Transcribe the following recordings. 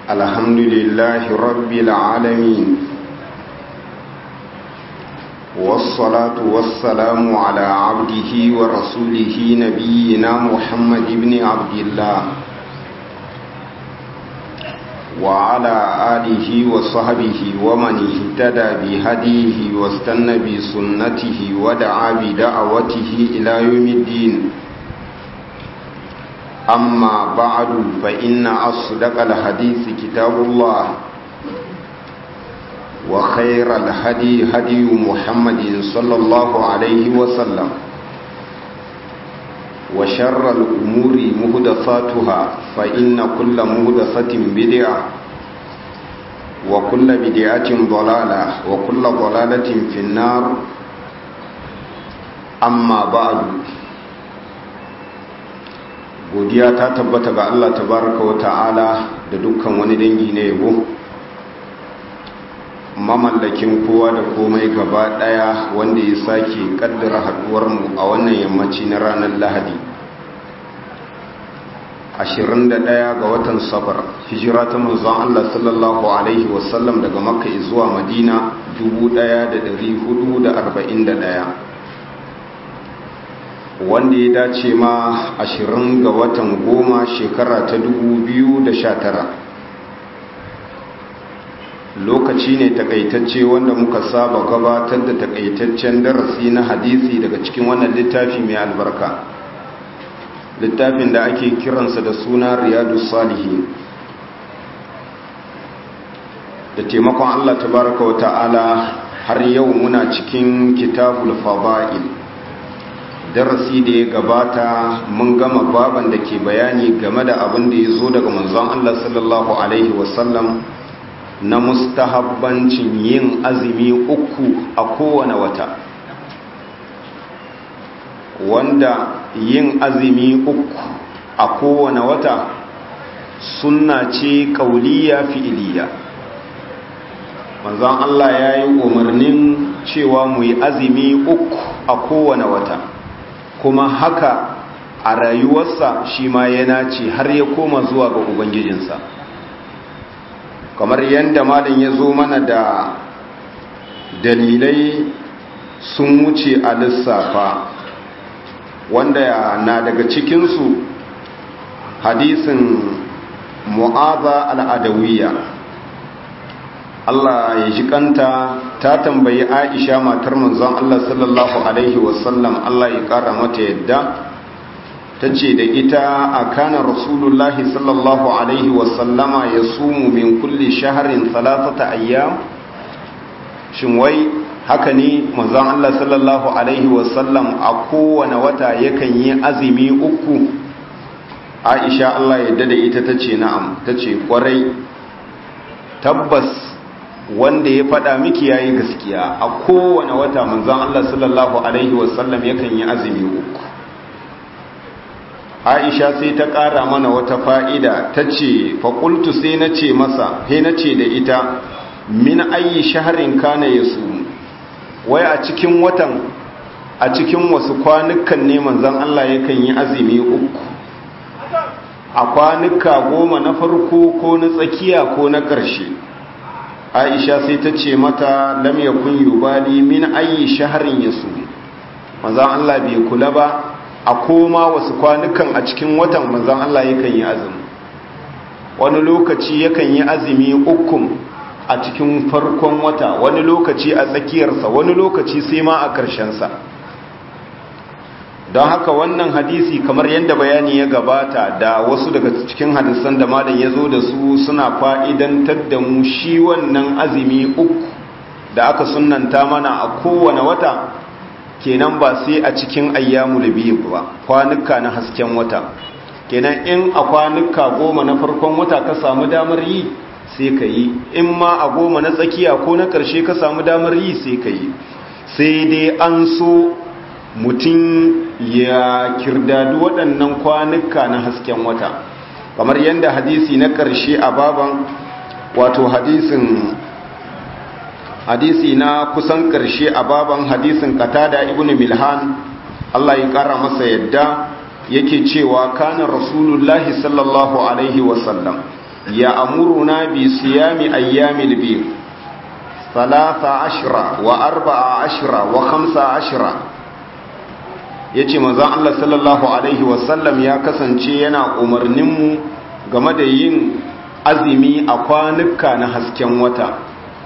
الحمد لله رب العالمين والصلاة والسلام على عبده ورسوله نبينا محمد بن عبد الله وعلى آله وصحبه ومن اهتدى بهديه واستنى بسنته ودعا بدعوته إلى يوم الدين أما بعد فإن أصدق الحديث كتاب الله وخير الهدي هدي محمد صلى الله عليه وسلم وشر الأمور مهدفاتها فإن كل مهدفة بدعة وكل بدعة ضلالة وكل ضلالة في النار أما بعد godiya ta tabbata ga Allah tabaraka wa ta'ala da dukkan wani dangi na yabo mamallakin kowa da komai gaba daya wanda ya sake kaddara haduwar mu a wannan yammaci na ranar Lahadi 21 ga watan safar hijira ta manzon Allah sallallahu alaihi wasallam daga makka zuwa madina 1441 wanda ya dace ma ashirin ga watan goma shekara ta tara. lokaci ne takaitacce wanda muka saba gabatar da takaitaccen darasi na hadisi daga cikin wannan littafi mai albarka littafin da ake kiransa da suna riyadu salihin da taimakon allah tabaraka wa ta'ala har yau muna cikin kitabul fada'il darasi da ya gabata mun gama baban da ke bayani game da abin da ya zo daga manzon Allah sallallahu Alaihi wasallam na mustahabbancin yin azumi uku a kowane wata wanda yin azumi uku a kowane wata sunna ce kauliya fi'iliya manzon Allah ya yi umarnin cewa mu yi azumi uku a kowane wata kuma haka a rayuwarsa shi ma yana ce har ya koma zuwa ga ubangijinsa kamar yadda malin ya zo mana da dalilai sun wuce a lissafa wanda na daga cikinsu hadisin mu'aza al'adawiyya Allah ya ji kanta ta tambayi Aisha matar manzon Allah sallallahu alaihi wasallam Allah ya kara mata yadda tace da ita akana rasulullahi sallallahu alaihi wasallama yasumu min kulli shahrin thalathata ayyam shin wai haka ne manzon Allah sallallahu alaihi wasallam a kowane wata yakan yi azumi uku Aisha Allah ya da ita tace na'am tace kwarai tabbas wanda ya faɗa miki yayi gaskiya a kowane wata manzon Allah sallallahu alaihi wasallam yakan yi azumi uku Aisha sai ta ƙara mana wata fa'ida tace fa qultu sai nace masa he nace da ita min ayi shahrin kana yasum wai a cikin watan a cikin wasu kwanukan ne manzon Allah yakan yi azumi uku a kwanuka goma na farko ko na tsakiya ko na ƙarshe aisha sai ta ce mata lam yakun yubali min ayi shahrin yasu manzon Allah bai kula ba a koma wasu kwanukan a cikin watan manzon Allah yakan yi azumi wani lokaci yakan yi azumi ukun a cikin farkon wata wani lokaci a tsakiyarsa wani lokaci sai ma a sa. don haka wannan hadisi kamar yadda bayani ya gabata da wasu daga cikin hadisan da malam ya zo da su suna fa'idantar da mu shi wannan azumi uku da aka sunanta mana a kowane wata kenan ba sai a cikin ayyamu da biyu ba kwanuka na hasken wata kenan in a kwanuka goma na farkon wata ka samu damar yi sai ka yi in ma a goma na tsakiya ko na ƙarshe ka samu damar yi sai ka yi sai dai an so mutum ya kirdadu waɗannan kwanuka na hasken wata kamar yadda hadisi na ƙarshe a baban wato hadisin hadisi na kusan ƙarshe a baban hadisin katada ibn milhan Allah ya ƙara masa yadda yake cewa kana rasulullahi sallallahu alaihi wasallam ya amuruna bi siyami ayyamil bir salasa ashira wa arba'a ashira wa khamsa ashira ya ce mazan Allah sallallahu Alaihi wasallam ya kasance yana umarninmu game da yin azumi a kwanuka na hasken wata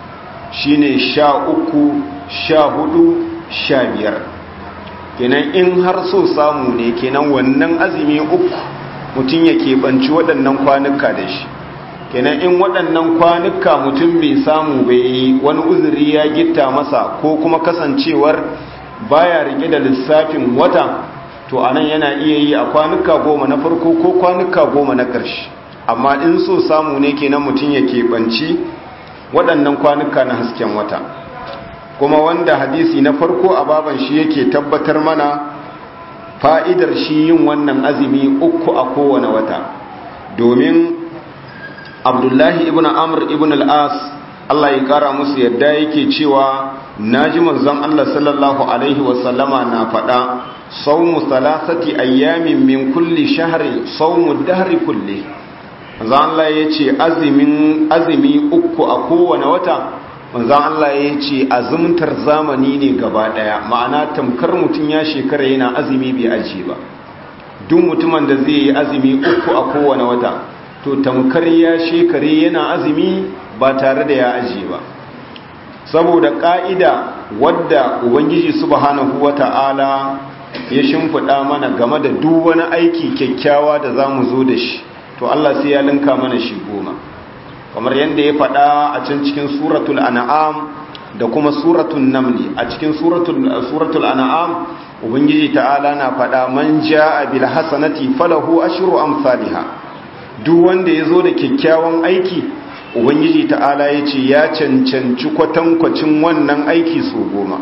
shine sha uku sha hudu sha biyar kenan in har so samu ne kenan wannan azumi uku mutum ya keɓanci waɗannan kwanuka da shi kenan in waɗannan kwanuka mutum bai samu bai wani uzuri ya gitta masa ko kuma kasancewar baya rike da lissafin wata to anan yana iya yi a kwanuka goma na farko ko kwanuka goma na ƙarshe amma in so samu ne kenan mutum ya keɓanci waɗannan kwanuka na hasken wata kuma wanda hadisi na farko a baban shi yake tabbatar mana fa'idar shi yin wannan azumi uku a kowane wata domin abdullahi ibn amr ibn al'as Allah ya kara musu yadda yake cewa na ji manzon Allah sallallahu Alaihi wasallama na faɗa saumu salasati ayyamin min kulli shahri saumu dahri kulli manzon Allah ya ce azumi uku a kowane wata manzon Allah ya ce azumtar zamani ne gaba ɗaya ma'ana tamkar mutum ya shekara yana azumi bai aji ba duk mutumin da zai yi azumi uku a kowane wata to tamkar ya shekare yana azumi ba tare da ya ajiye ba saboda ƙa'ida wadda ubangiji subhanahu wata'ala ya shimfiɗa mana game da duk wani aiki kyakkyawa da za mu zo da shi to Allah sai ya linka mana shi goma kamar yadda ya faɗa a can cikin suratul an'am da kuma suratul namli a cikin suratul an'am ubangiji ta'ala na faɗa man ja'a bil hasanati falahu ashru amsalha duk wanda ya zo da kyakkyawan aiki ubangiji ta'ala ya ce ya cancanci kwatankwacin wannan aiki so goma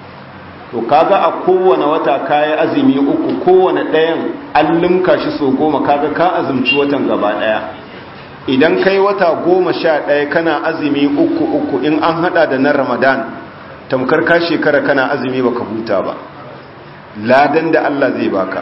to kaga a kowane wata kayi azumi uku kowane ɗayan an limka shi so goma kaga ka azumci watan gaba ɗaya idan kai wata goma sha ɗaya kana azumi uku uku in an hada da na ramadan tamkar ka shekara kana azumi baka huta ba ladan da allah zai baka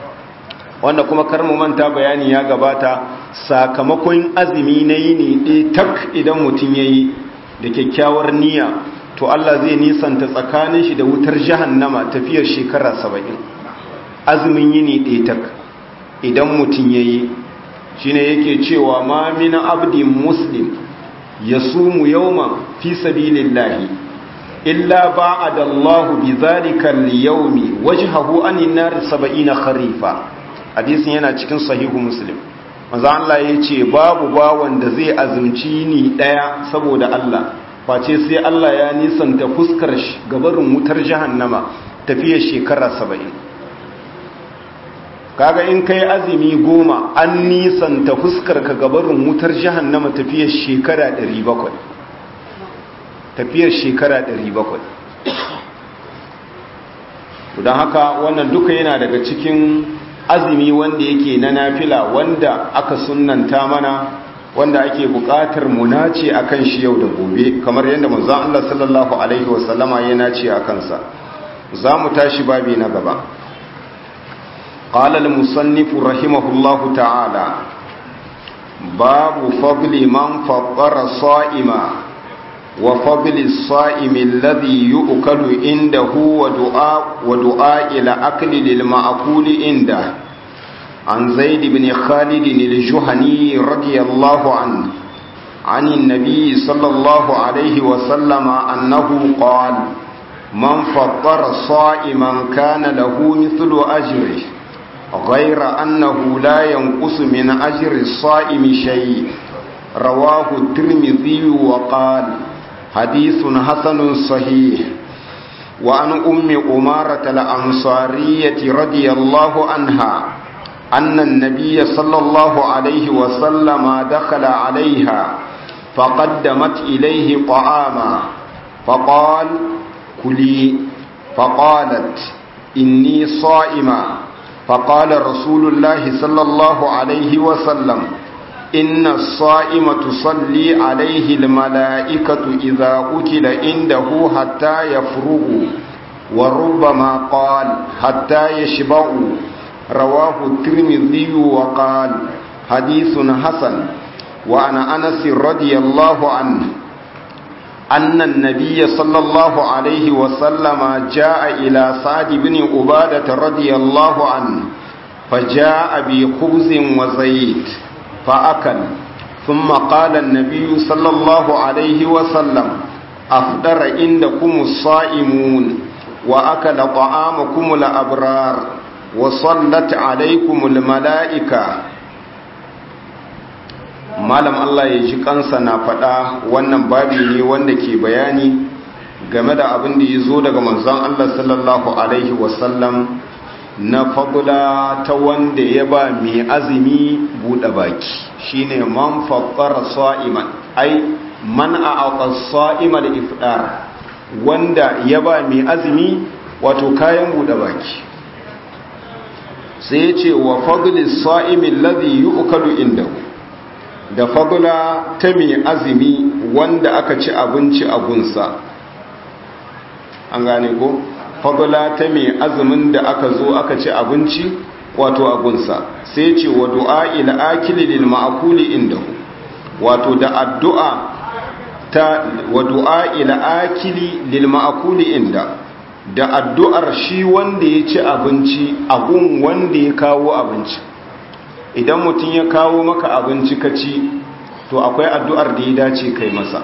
wanda kuma kar mu manta bayani ya gabata sakamakon azumi na yi ne ɗaya tak idan mutum ya yi da kyakkyawar niyya to Allah zai nisanta tsakanin shi da wutar jahannama tafiyar shekara saba'in azumin yi ne ɗaya tak idan mutum ya yi shi ne yake cewa ma mina abdin muslim ya sumu yauma fi sabilillahi illa ba'ada Allahu bi zalika al-yawmi wajhahu anin nar 70 kharifa hadisin yana cikin sahihu muslim manzo Allah ya ce babu bawan da zai azumci ni daya saboda Allah face sai Allah ya nisanta fuskar shi gabarin wutar jahannama tafiyar shekara 70 kaga in kai azumi goma an nisanta fuskar ka gabarin wutar jahannama tafiyar shekara 700 tafiyar shekara 700 don haka wannan duka yana daga cikin azumi wanda yake na nafila wanda aka sunnanta mana wanda ake buƙatar mu nace akan shi yau da gobe kamar yadda manzon Allah sallallahu alaihi wasallama ya nace akan sa zamu tashi babi na gaba qala al-musannif rahimahullahu ta'ala babu fadli man fattara sa'ima wa fadli as-sa'imi alladhi yu'kalu indahu wa du'a wa du'a ila akli lil ma'kuli indahu عن زيد بن خالد الجهني رضي الله عنه عن النبي صلى الله عليه وسلم أنه قال من فطر صائما كان له مثل أجره غير أنه لا ينقص من أجر الصائم شيء رواه الترمذي وقال حديث حسن صحيح وعن أم أمارة الأنصارية رضي الله عنها أن النبي صلى الله عليه وسلم دخل عليها فقدمت إليه طعاما فقال كلي فقالت إني صائمة فقال رسول الله صلى الله عليه وسلم إن الصائم تصلي عليه الملائكة إذا أكل عنده حتى يفرغوا وربما قال حتى يشبعوا رواه الترمذي وقال حديث حسن وعن أنس رضي الله عنه أن النبي صلى الله عليه وسلم جاء إلى سعد بن عبادة رضي الله عنه فجاء بخبز وزيت فأكل ثم قال النبي صلى الله عليه وسلم أفطر عندكم الصائمون وأكل طعامكم الأبرار وصلت عليكم الملائكة malam Allah ya ji kansa na faɗa wannan babi ne wanda ke bayani game da abin da ya zo daga manzon Allah sallallahu alaihi wasallam na fagula ta wanda ya ba mai azumi buɗe baki shine man faqqara sa'iman ai man a'aqa sa'imal ifdar wanda ya ba mai azumi wato kayan buɗe baki sai ya ce wa fadlis sa'imi alladhi yu'kalu indahu da fadula ta mai azumi wanda aka ci abinci a gunsa an gane ko fadula ta mai azumin da aka zo aka ci abinci wato a gunsa sai ce wa du'a ila akili lil ma'kuli indahu wato da addu'a ta wa du'a ila akili lil ma'kuli inda da addu'ar shi wanda ya ci abinci a gun wanda ya kawo abinci idan mutum ya kawo maka abinci ka ci to akwai addu'ar da ya dace kai masa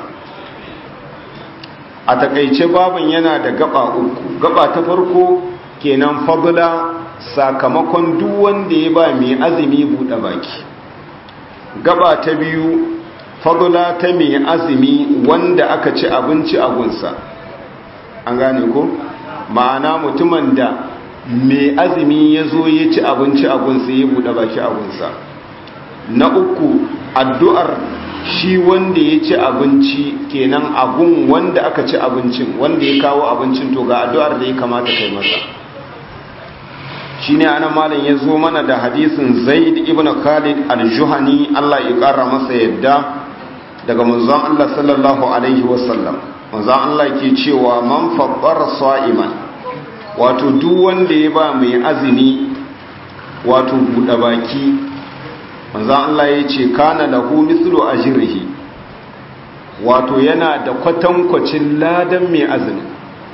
a takaice babin yana da gaba uku gaba ta farko kenan fadula sakamakon duk wanda ya ba mai azumi buɗe baki gaba ta biyu fadula ta mai azumi wanda aka ci abinci a gunsa an gane ko ma'ana mutumin da mai azumi ya zo ya ci abinci a gunsa ya buɗe baki a gunsa na uku addu'ar shi wanda ya ci abinci kenan abun wanda aka ci abincin wanda ya kawo abincin to ga addu'ar da ya kamata kai masa shi ne ana malin ya zo mana da hadisin zaid ibn khalid al-juhani Allah ya ƙara masa yadda daga manzon Allah sallallahu alaihi wasallam manzon Allah ke cewa man faɓar sa'iman wato duk wanda ya ba mai azumi wato buɗe baki manzan Allah ya ce kana lahu mislu ajrihi wato yana da kwatankwacin ladan mai azumi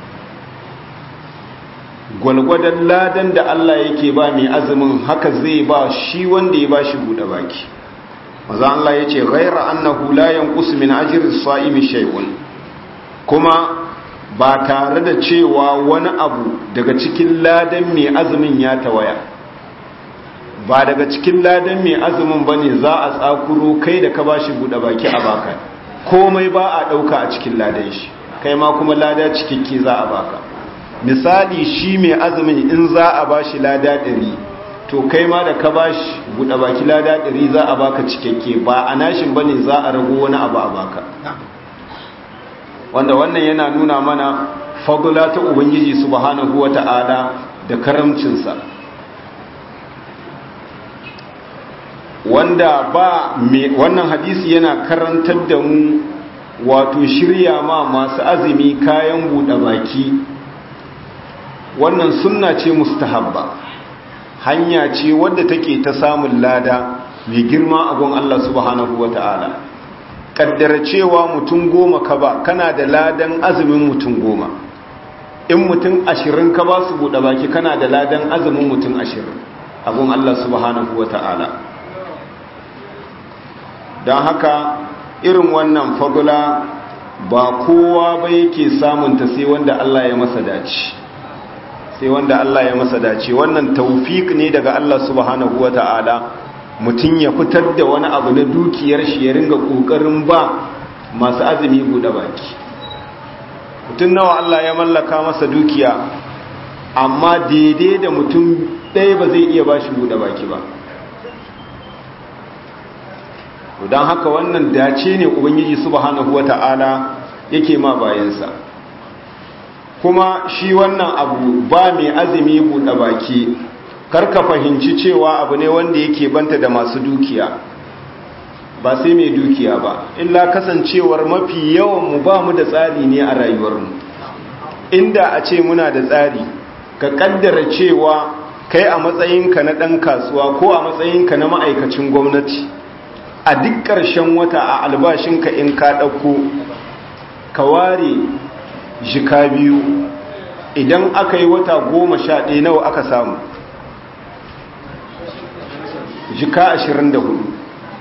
gwalgwadon ladan da Allah yake ba mai azumin haka zai ba shi wanda ya ba shi buɗe baki manzan Allah ya ce ghaira annahu la yanqus min ajri as-sa'imi shay'un kuma ba tare da cewa wani abu daga cikin ladan mai azumin ya tawaya ba daga cikin ladan mai azumin ba ne za a tsakuro kai da ka ba shi buɗe baki a baka komai ba a ɗauka a cikin ladan shi kai ma kuma lada cikakke za a baka misali shi mai azumin in za a ba shi lada ɗari to kai ma da ka ba shi buɗe baki lada ɗari za a baka cikakke ba a nashin ba ne za a rago wani abu a baka wanda wannan yana nuna mana fadula ta ubangiji subhanahu wata'ala da karamcinsa wanda ba me wannan hadisi yana karantar da mu wato shirya ma masu azumi kayan buɗe baki wannan sunna ce mustahabba hanya ce wadda take ta samun lada mai girma a gun Allah subhanahu wata'ala kaddara cewa mutum goma ka ba kana da ladan azumin mutum goma in mutum ashirin ka ba su buɗe baki kana da ladan azumin mutum ashirin abun Allah subhanahu wa ta'ala don haka irin wannan fagula ba kowa ba yake samunta sai wanda Allah ya masa dace sai wanda Allah ya masa dace wannan taufik ne daga Allah subhanahu wa ta'ala mutum ya fitar da wani abu na dukiyar shi ya ringa ƙoƙarin ba masu azumi buɗe baki mutum nawa Allah ya mallaka masa dukiya amma daidai da mutum ɗaya ba zai iya ba shi buɗe baki ba don haka wannan dace ne ubangiji subhanahu wata'ala yake ma bayansa kuma shi wannan abu ba mai azumi buɗe baki karka fahimci cewa abu ne wanda yake banta da masu dukiya ba sai mai dukiya ba illa kasancewar mafi yawan mu ba mu da tsari ne a rayuwarmu inda a ce muna da tsari ka kaddara cewa kai a matsayinka na ɗan kasuwa ko a matsayinka na ma'aikacin gwamnati a duk ƙarshen wata a albashinka in ka ɗauko ka ware jika biyu idan aka yi wata goma sha ɗaya nawa aka samu jika ashirin da hudu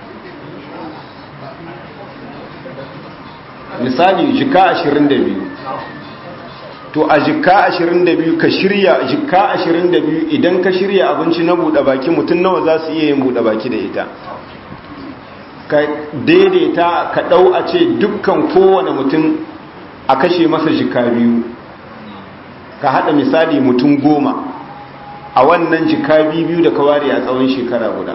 misali jika ashirin da biyu to a jika ashirin da biyu ka shirya jika ashirin da biyu idan ka shirya abinci na buɗe baki mutum nawa za su iya yin buɗe baki da ita ka daidaita ka ɗau a ce dukkan kowane mutum a kashe masa jika biyu ka haɗa misali mutum goma a wannan jika biyu da ka ware a tsawon shekara guda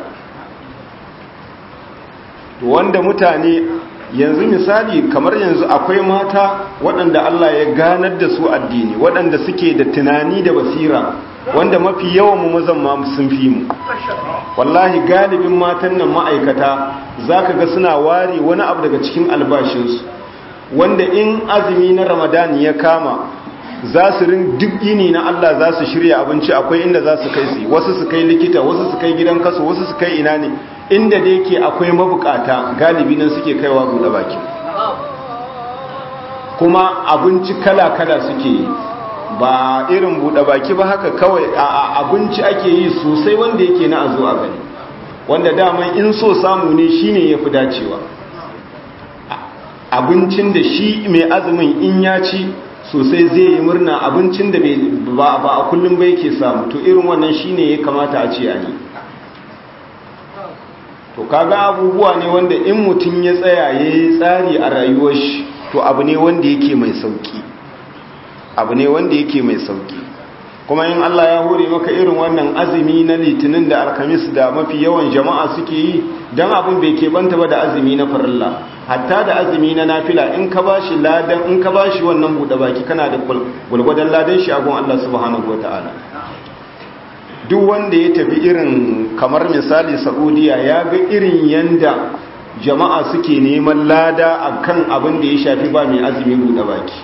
to wanda mutane yanzu misali kamar yanzu akwai mata waɗanda Allah ya ganar da su addini waɗanda suke da tunani da basira wanda mafi yawan mu mazan ma sun fi mu wallahi galibin matan nan ma'aikata zaka ga suna ware wani abu daga cikin albashinsu wanda in azumi na ramadani ya kama za su rin duk yini na Allah za su shirya abinci akwai inda za su kai su wasu su kai likita wasu su kai gidan kaso wasu su kai ina ne inda da yake akwai mabukata galibi nan suke kaiwa buɗe baki kuma abinci kala-kala suke yi ba irin buɗe baki ba haka kawai a abinci ake yi sosai wanda yake na a zo a gani wanda daman in so samu ne shine ya fi dacewa abincin da shi mai azumin in ya ci sosai zai yi murna abincin da ba a kullum ba yake samu to irin wannan shine ya kamata a ce a yi to kaga abubuwa ne wanda in mutum ya tsaya ya yi tsari a rayuwar shi to abu ne wanda yake mai sauki abu ne wanda yake mai sauki kuma in Allah ya hore maka irin wannan azumi na litinin da alkamis da mafi yawan jama'a suke yi don abin bai keɓanta ba da azumi na farilla hatta da azumi na nafila in ka bashi ladan in ka bashi wannan buɗe baki kana da gulgwadan ladan shi agun Allah subhanahu wataala duk wanda ya tafi irin kamar misali Saudiya ya ga irin yanda jama'a suke neman lada akan abin da ya shafi ba mai azumi buɗe baki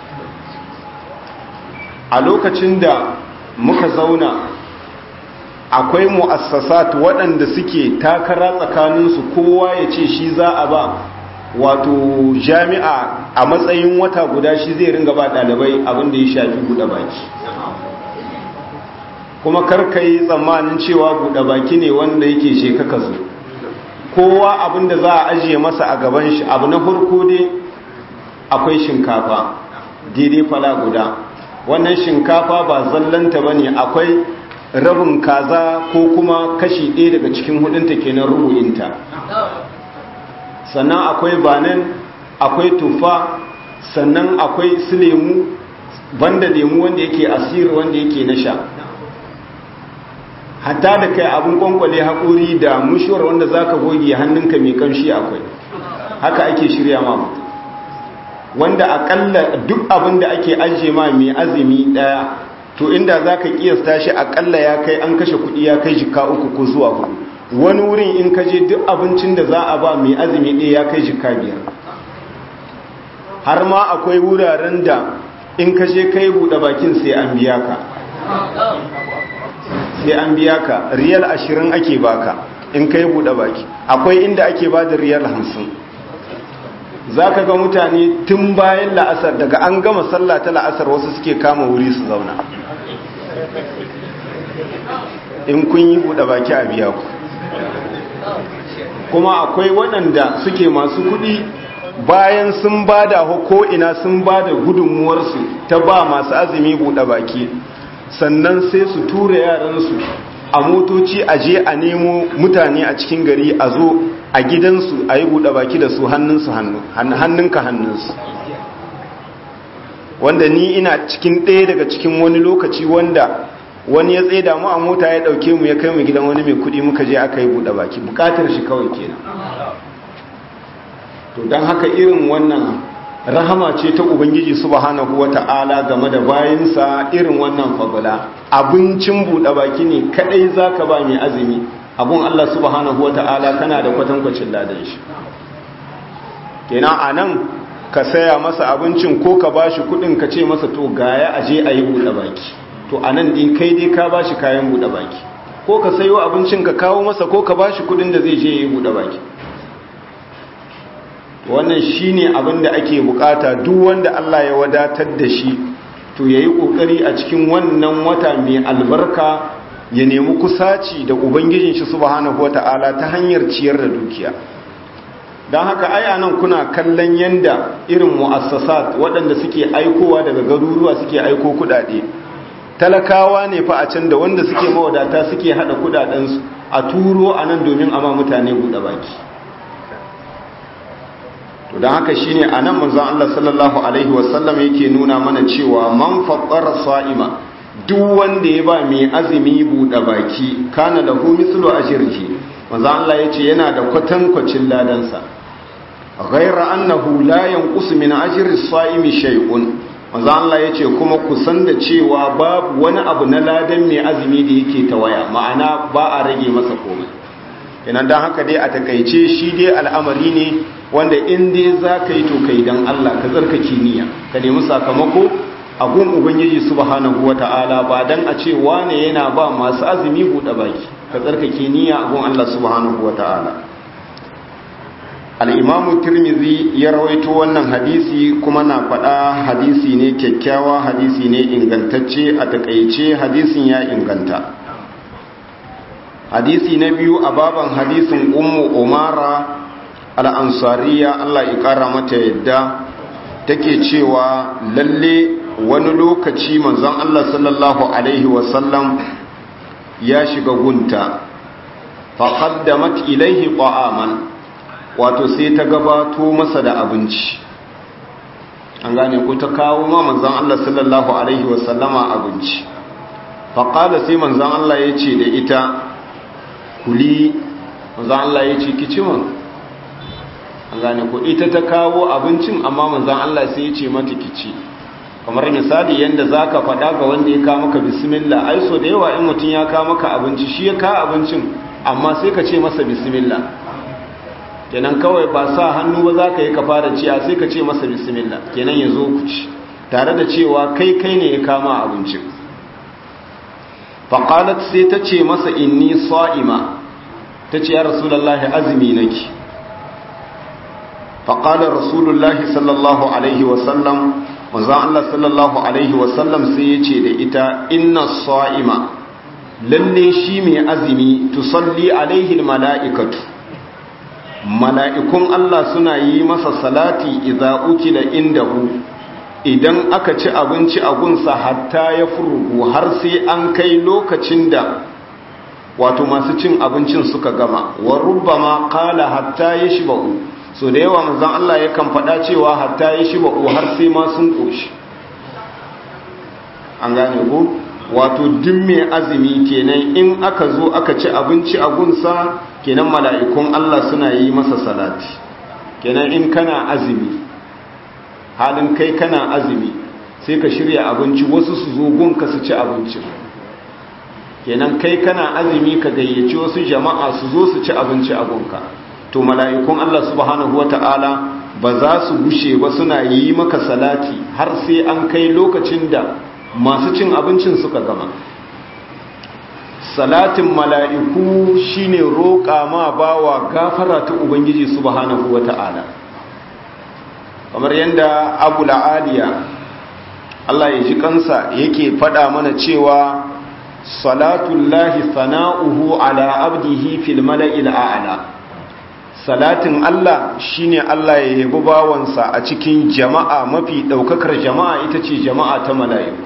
a lokacin da muka zauna akwai mu'assasat waɗanda suke takara tsakaninsu kowa ya ce shi za a ba wato jami'a a matsayin wata guda shi zai ringa ba ɗalibai abinda ya shafi buɗe baki kuma karka yi tsammanin cewa buɗe baki ne wanda yake shekaka zo kowa abinda za a ajiye masa a gaban shi abu na farko dai akwai shinkafa daidai fala guda wannan shinkafa ba zallanta ba ne akwai rabin kaza ko kuma kashi ɗaya daga cikin hudunta kenan rubu'inta sannan akwai banan akwai tufa sannan akwai su lemu banda lemu wanda yake asiri wanda yake na sha hatta da kai abin kwankwale haƙuri da mushuwar wanda za ka goge hannunka mai kamshi akwai haka ake shirya ma mutum wanda akalla duk abin da ake ajiye ma mai azumi daya to inda za ka kiyasta shi akalla ya kai an kashe kudi ya kai jika uku ko zuwa hudu wani wurin in ka je duk abincin da za a ba mai azumi ɗaya ya kai jika biyar har ma akwai wuraren da in ka je kai buɗe bakin sai an biya ka sai an biya ka riyal ashirin ake baka in kai buɗe baki akwai inda ake ba da riyal hamsin za ka ga mutane tun bayan la'asar daga an gama sallah ta la'asar wasu suke kama wuri su zauna in kun yi buɗe baki a biya ku kuma akwai waɗanda suke masu kuɗi bayan sun ba da ina sun ba da gudunmuwarsu ta ba masu azumi buɗe baki sannan sai su tura yaransu a motoci a je a nemo mutane a cikin gari a zo a gidansu a yi buɗe baki da su hannunsu hannunka hannunsu wanda ni ina cikin ɗaya daga cikin wani lokaci wanda wani ya tsaye mu a mota ya ɗauke mu ya kai mu gidan wani mai kuɗi muka je aka yi buɗe baki buƙatar shi kawai kenan to don haka irin wannan rahama ce ta ubangiji subhanahu wata'ala game da bayansa irin wannan fagula abincin buɗe baki ne kadai zaka ba mai azumi abun Allah subhanahu wata'ala kana da kwatankwacin ladan shi kenan anan ka saya masa abincin ko ka bashi kudin ka ce masa to gaya aje ayi buɗe baki to anan din kai dai ka bashi kayan buɗe baki ko ka sayo abincin ka kawo masa ko ka bashi kudin da zai je yayi buɗe baki wannan shine abin da ake bukata duk wanda Allah ya wadatar da shi to yayi kokari a cikin wannan wata mai albarka ya nemi kusaci da ubangijin shi subhanahu wataala ta hanyar ciyar da dukiya don haka ai anan kuna kallon yanda irin mu'assasat waɗanda suke aikowa daga garuruwa suke aiko kudade talakawa ne fa a can da wanda suke mawadata suke hada kudadensu a turo anan domin ama mutane buɗe baki to don haka shine anan manzon Allah sallallahu alaihi wasallam yake nuna mana cewa man faqqara sa'ima duk wanda ya ba mai azumi buɗe baki kana lahu mislu ajrihi manzon Allah yace yana da kwatankwacin ladansa ghaira annahu la yanqus min ajri as-sa'imi shay'un manzon Allah yace kuma ku san da cewa babu wani abu na ladan mai azumi da yake tawaya ma'ana ba a rage masa komai kenan dan haka dai a takaice shi dai al'amari ne wanda in dai za ka yi to kai don Allah ka tsarkake niyya ka nemi sakamako a gun ubangiji subhanahu wata'ala ba dan a ce wane yana ba masu azumi buɗe baki ka tsarkake niyya a gun Allah subhanahu wata'ala al-imam tirmidhi ya rawaito wannan hadisi kuma na faɗa hadisi ne kyakkyawa hadisi ne ingantacce a takaice hadisin ya inganta hadisi na biyu a baban hadisin ummu umara al'ansariya Allah ya ƙara mata yadda take cewa lalle wani lokaci manzon Allah sallallahu Alaihi wasallam ya shiga gunta faƙaddamat ilaihi ƙwa'aman wato sai ta gabato masa da abinci an gane ko ta kawo ma manzon Allah sallallahu Alaihi wasallama abinci faƙada sai manzon Allah ya ce da ita kuli manzon Allah ya ce kici man an gane ko ita ta kawo abincin amma manzan Allah sai ya ce mata kici kamar misali yanda zaka faɗa ga wanda ya kawo maka bismillah ai so da yawa in mutum ya kawo maka abinci shi ya kawo abincin amma sai ka ce masa bismillah kenan kawai ba sa hannu ba zaka yi ka fara ciya sai ka ce masa bismillah kenan ya zo ku ci tare da cewa kai kai ne ya kama abincin faqalat sai ta ce masa inni sa'ima ta ce ya rasulullahi azumi nake فقال رسول الله صلى الله عليه وسلم manzon Allah sallallahu alaihi wasallam sai ya ce da ita inna sa'ima lalle shi mai azumi tusalli alaihi mala'ikatu mala'ikun Allah suna yi masa salati idza ukila indahu idan aka ci abinci a gunsa hatta ya furugu har sai an kai lokacin da wato masu cin abincin suka gama wa rubbama qala hatta yashba'u so da yawa manzon Allah yakan faɗa cewa hatta yi shi ba'u har sai ma sun ƙoshi an gane ko wato duk mai azumi kenan in aka zo aka ci abinci a gunsa kenan mala'ikun Allah suna yi masa salati kenan in kana azumi halin kai kana azumi sai ka shirya abinci wasu su zo gunka su ci abincin kenan kai kana azumi ka gayyaci wasu jama'a su zo su ci abinci a gunka to mala'ikun Allah subhanahu wa ta'ala ba za su gushe ba suna yi maka salati har sai an kai lokacin da masu cin abincin suka gama salatin mala'iku shine roƙa ma bawa gafara ta ubangiji subhanahu wa ta'ala kamar yadda abu la'aliya Allah ya ji kansa yake faɗa mana cewa salatullahi sana'uhu ala abdihi fil mala'il a'la salatin Allah shine Allah ya yabi bawansa a cikin jama'a mafi daukakar jama'a ita ce jama'a ta mala'iku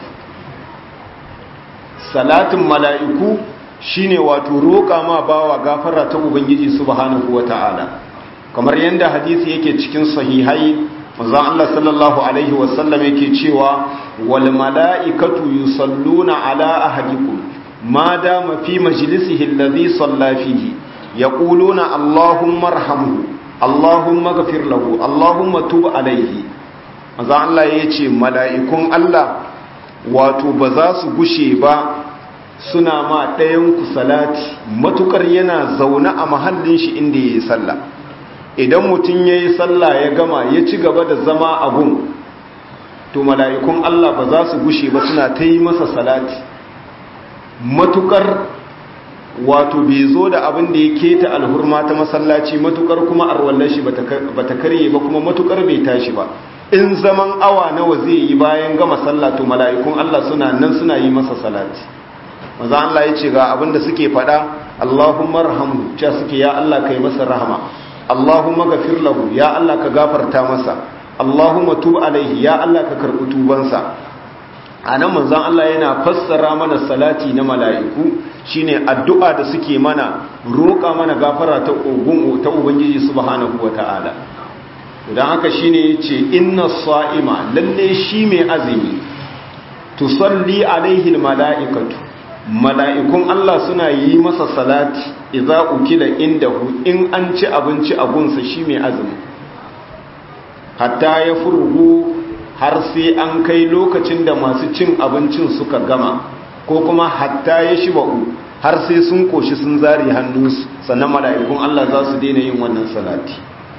salatin mala'iku shine wato roƙa ma bawa gafara ta ubangiji subhanahu wata'ala kamar yadda hadisi yake cikin sahihai manzo Allah sallallahu alaihi wasallam yake cewa wal mala'ikatu yusalluna ala ahadikum ma dama fi majlisihi alladhi salla fihi يقولون اللهم ارحمه اللهم اغفر له اللهم تب عليه manzo Allah ya ce mala'ikun Allah wato ba za su gushe ba suna ma ɗayan ku salati matukar yana zaune a mahallin shi inda ya yi sallah idan mutum ya yi sallah ya gama ya ci gaba da zama a gun to mala'ikun Allah ba za su gushe ba suna ta yi masa salati matukar wato bai zo da abin da ya keta alhurma ta masallaci matukar kuma arwallar shi bata karye ba kuma matukar bai tashi ba in zaman awa nawa zai yi bayan gama sallah to mala'ikun Allah suna nan suna yi masa salati manzo Allah ya ce ga abin da suke faɗa Allahumma rahamhu cewa suke ya Allah kai masa rahama Allahumma gafir lahu ya Allah ka gafarta masa Allahumma tub alaihi ya Allah ka karɓi tubansa anan manzon Allah yana fassara mana salati na mala'iku shine addu'a da suke mana roƙa mana gafara ta ogun ta ubangiji subhanahu wataala dan haka shine yace inna sa'ima lalle shi mai azumi tusalli alaihi almala'ikatu mala'ikun Allah suna yi masa salati idza ukila indahu in an ci abinci a gunsa shi mai azumi hatta ya furgu har sai an kai lokacin da masu cin abincin suka gama ko kuma hatta ya shi ba'u har sai sun koshi sun zari hannunsu sannan mala'ikun Allah za su daina yin wannan salati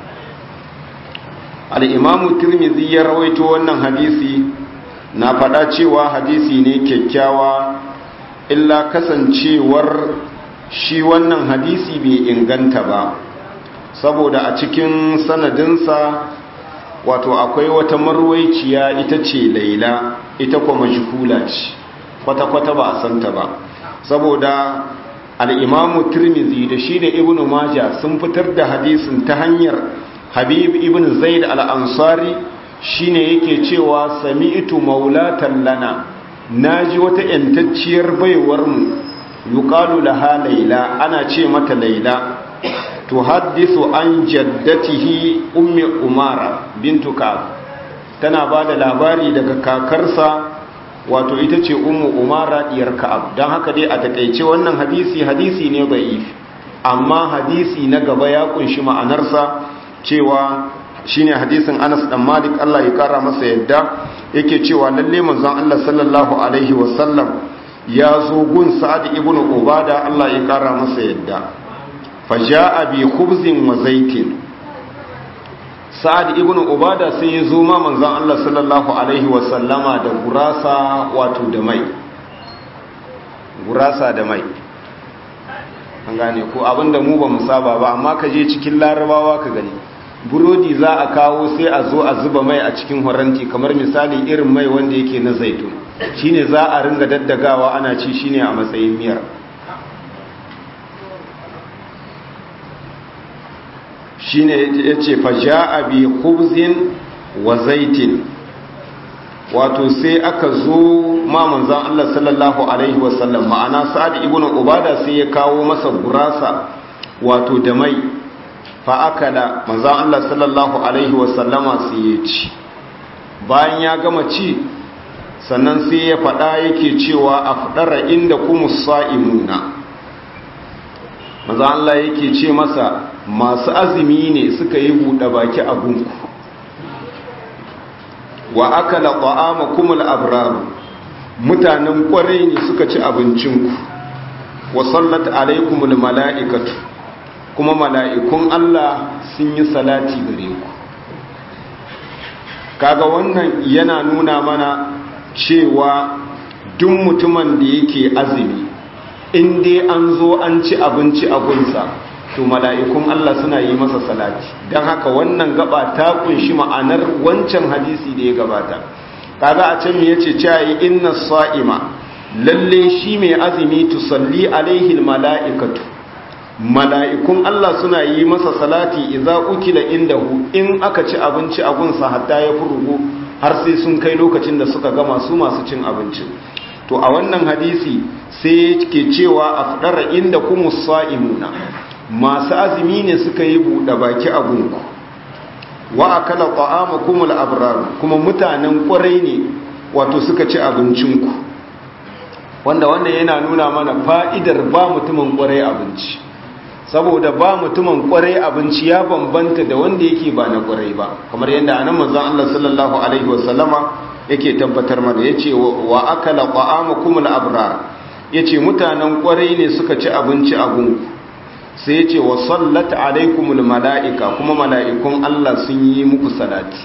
al'imamu turmizi ya rawaito wannan hadisi na faɗa cewa hadisi ne kyakkyawa illa kasancewar shi wannan hadisi bai inganta ba saboda a cikin sanadinsa wato akwai wata marwaiciya ita ce laila ita kuma majhula ce kwata-kwata ba a santa ba saboda al'imamu turmizi da shi da ibn maja sun fitar da hadisin ta hanyar habib ibn zaid al'ansari shi ne yake cewa sami'tu maulatan lana na ji wata ‘yantacciyar baiwarmu yuƙalu laha laila ana ce mata laila to haddisu an jaddatihi ummi umara bintu ka'ab tana ba da labari daga kakarsa wato ita ce ummu umara diyar ka'ab don haka dai a takaice wannan hadisi hadisi ne da'if amma hadisi na gaba ya kunshi ma'anarsa cewa shine hadisin Anas dan Malik Allah ya kara masa yadda yake cewa lalle manzon Allah sallallahu alaihi wasallam ya zo gun Sa'ad ibn Ubada Allah ya kara masa yadda faja'a bi khubzin wa zaitin Sa'ad ibn Ubada sai ya zo ma manzon Allah sallallahu alaihi wasallama da gurasa wato da mai gurasa da mai an gane ko abinda mu ba mu saba ba amma ka je cikin larabawa ka gani burodi za a kawo sai a zo a zuba mai a cikin horanti kamar misali irin mai wanda yake na zaitun shine za a ringa daddagawa ana ci shine a matsayin miyar shine yace faja'a bi khubzin wa zaitin wato sai aka zo ma manzon Allah sallallahu alaihi wasallam ma'ana sa'ad ibn ubada sai ya kawo masa gurasa wato da mai fa'akala manzan Allah sallallahu Alaihi wasallama sai ya ci bayan ya gama ci sannan sai ya faɗa yake cewa a faɗara inda kuma sa'imuna manzan Allah yake ce masa masu azumi ne suka yi buɗe baki a gunku wa akala ƙwa'ama kumul abraru mutanen ƙwarai ne suka ci abincinku wa sallat alaikumul mala'ikatu kuma mala'ikun Allah sun yi salati gare ku kaga wannan yana nuna mana cewa duk mutumin da yake azumi in dai an zo an ci abinci a gunsa to mala'ikun Allah suna yi masa salati don haka wannan gaba ta kunshi ma'anar wancan hadisi da ya gabata kaga a can me yace cewa inna sa'ima lalle shi mai azumi tusalli alaihi mala'ikatu mala'ikun Allah suna yi masa salati idza ukila indahu in aka ci abinci a gunsa hatta ya furugu har sai sun kai lokacin da suka gama su masu cin abinci to a wannan hadisi sai ke cewa afdara inda kuma sa'imuna masu azumi ne suka yi buɗe baki a gunku wa akala ta'amakumul abrar kuma mutanen ƙwarai ne wato suka ci abincinku wanda wannan yana nuna mana fa'idar ba mutumin ƙwarai abinci saboda ba mutumin kwarai abinci ya bambanta da wanda yake ba na kwarai ba kamar yadda anan manzon Allah sallallahu alaihi wasallama yake tabbatar mana yace wa akala qa'amakum al-abrar yace mutanen kwarai ne suka ci abinci a gunku sai yace wa sallat alaikum al-mala'ika kuma mala'ikun Allah sun yi muku salati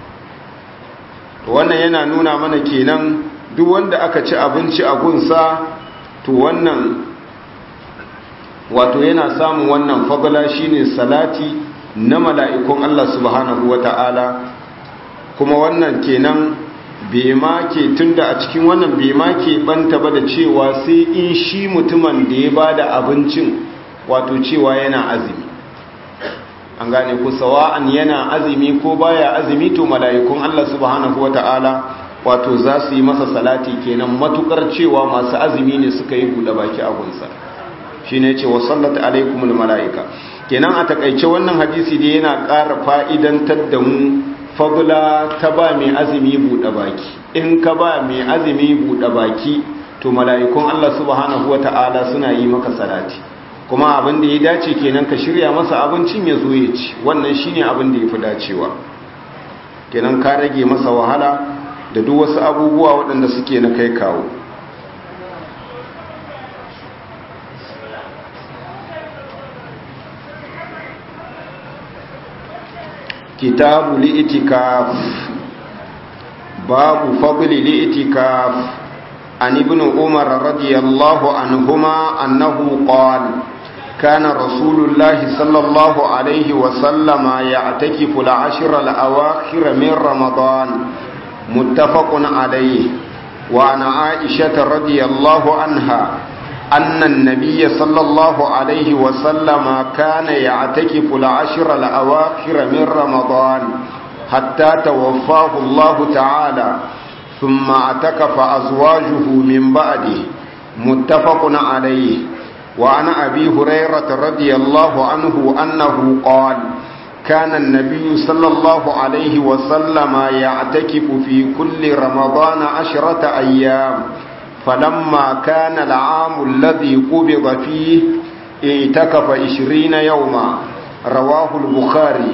to wannan yana nuna mana kenan duk wanda aka ci abinci a gunsa to wannan wato yana samun wannan fadala shine salati na mala'ikun Allah subhanahu wata'ala kuma wannan kenan bai ma ke tunda a cikin wannan bai ma ke banta ba da cewa sai in shi mutumin da ya bada abincin wato cewa yana azumi an gane ku sawa'an yana azumi ko baya azumi to mala'ikun Allah subhanahu wata'ala wato za su yi masa salati kenan matukar cewa masu azumi ne suka yi buɗe baki a gunsa shi ne ce wa sallata alaikumul mala'ika kenan a takaice wannan hadisi da yana ƙara fa'idantar da mu fagula ta ba mai azumi buɗe baki in ka ba mai azumi buɗe baki to mala'ikun Allah subhanahu wata'ala suna yi maka salati kuma abin da ya dace kenan ka shirya masa abincin ya zo ya ci wannan shine abin da ya fi dacewa kenan ka rage masa wahala da duk wasu abubuwa waɗanda suke na kai kawo kitabu li'itikaf babu fadli li'itikaf an ibn umar radiyallahu anhuma annahu qala كان رسول الله صلى الله عليه وسلم يعتكف العشر الأواخر من رمضان متفق عليه وعن عائشة رضي الله عنها أن النبي صلى الله عليه وسلم كان يعتكف العشر الأواخر من رمضان حتى توفاه الله تعالى ثم اعتكف أزواجه من بعده متفق عليه وعن أبي هريرة رضي الله عنه أنه قال كان النبي صلى الله عليه وسلم يعتكف في كل رمضان عشرة أيام فلما كان العام الذي قبض فيه اعتكف عشرين يوما رواه البخاري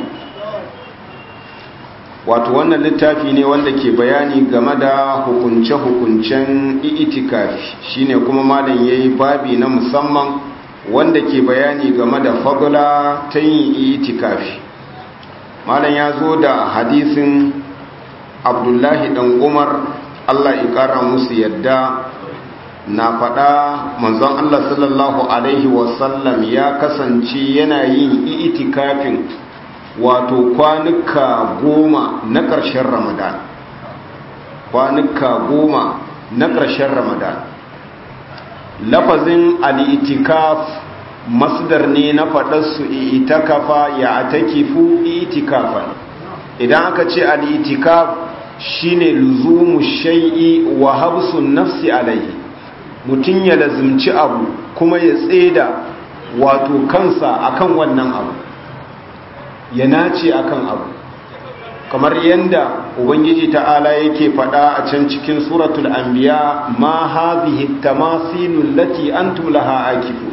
wato wannan littafi ne wanda ke bayani game da hukunce-hukuncen itikafi shine kuma malam yayi babi na musamman wanda ke bayani game da fadla ta yin itikafi malam ya zo da hadisin abdullahi dan umar allah ikara musu yadda na faɗa manzon allah sallallahu alaihi wasallam ya kasance yana yin itikafin wato kwanuka goma na ƙarshen ramadan kwanuka goma na ƙarshen ramadan lafazin al'itikaf masdar ne na faɗarsu itikafa ya atakifu itikafan idan aka ce al'itikaf shine luzumu shai'i wa habsun nafsi alaihi mutum ya lazimci abu kuma ya tseda wato kansa akan wannan abu ya nace akan abu kamar yadda ubangiji ta'ala yake faɗa a can cikin suratul anbiya ma hadhihi tamasilul lati antum laha akifun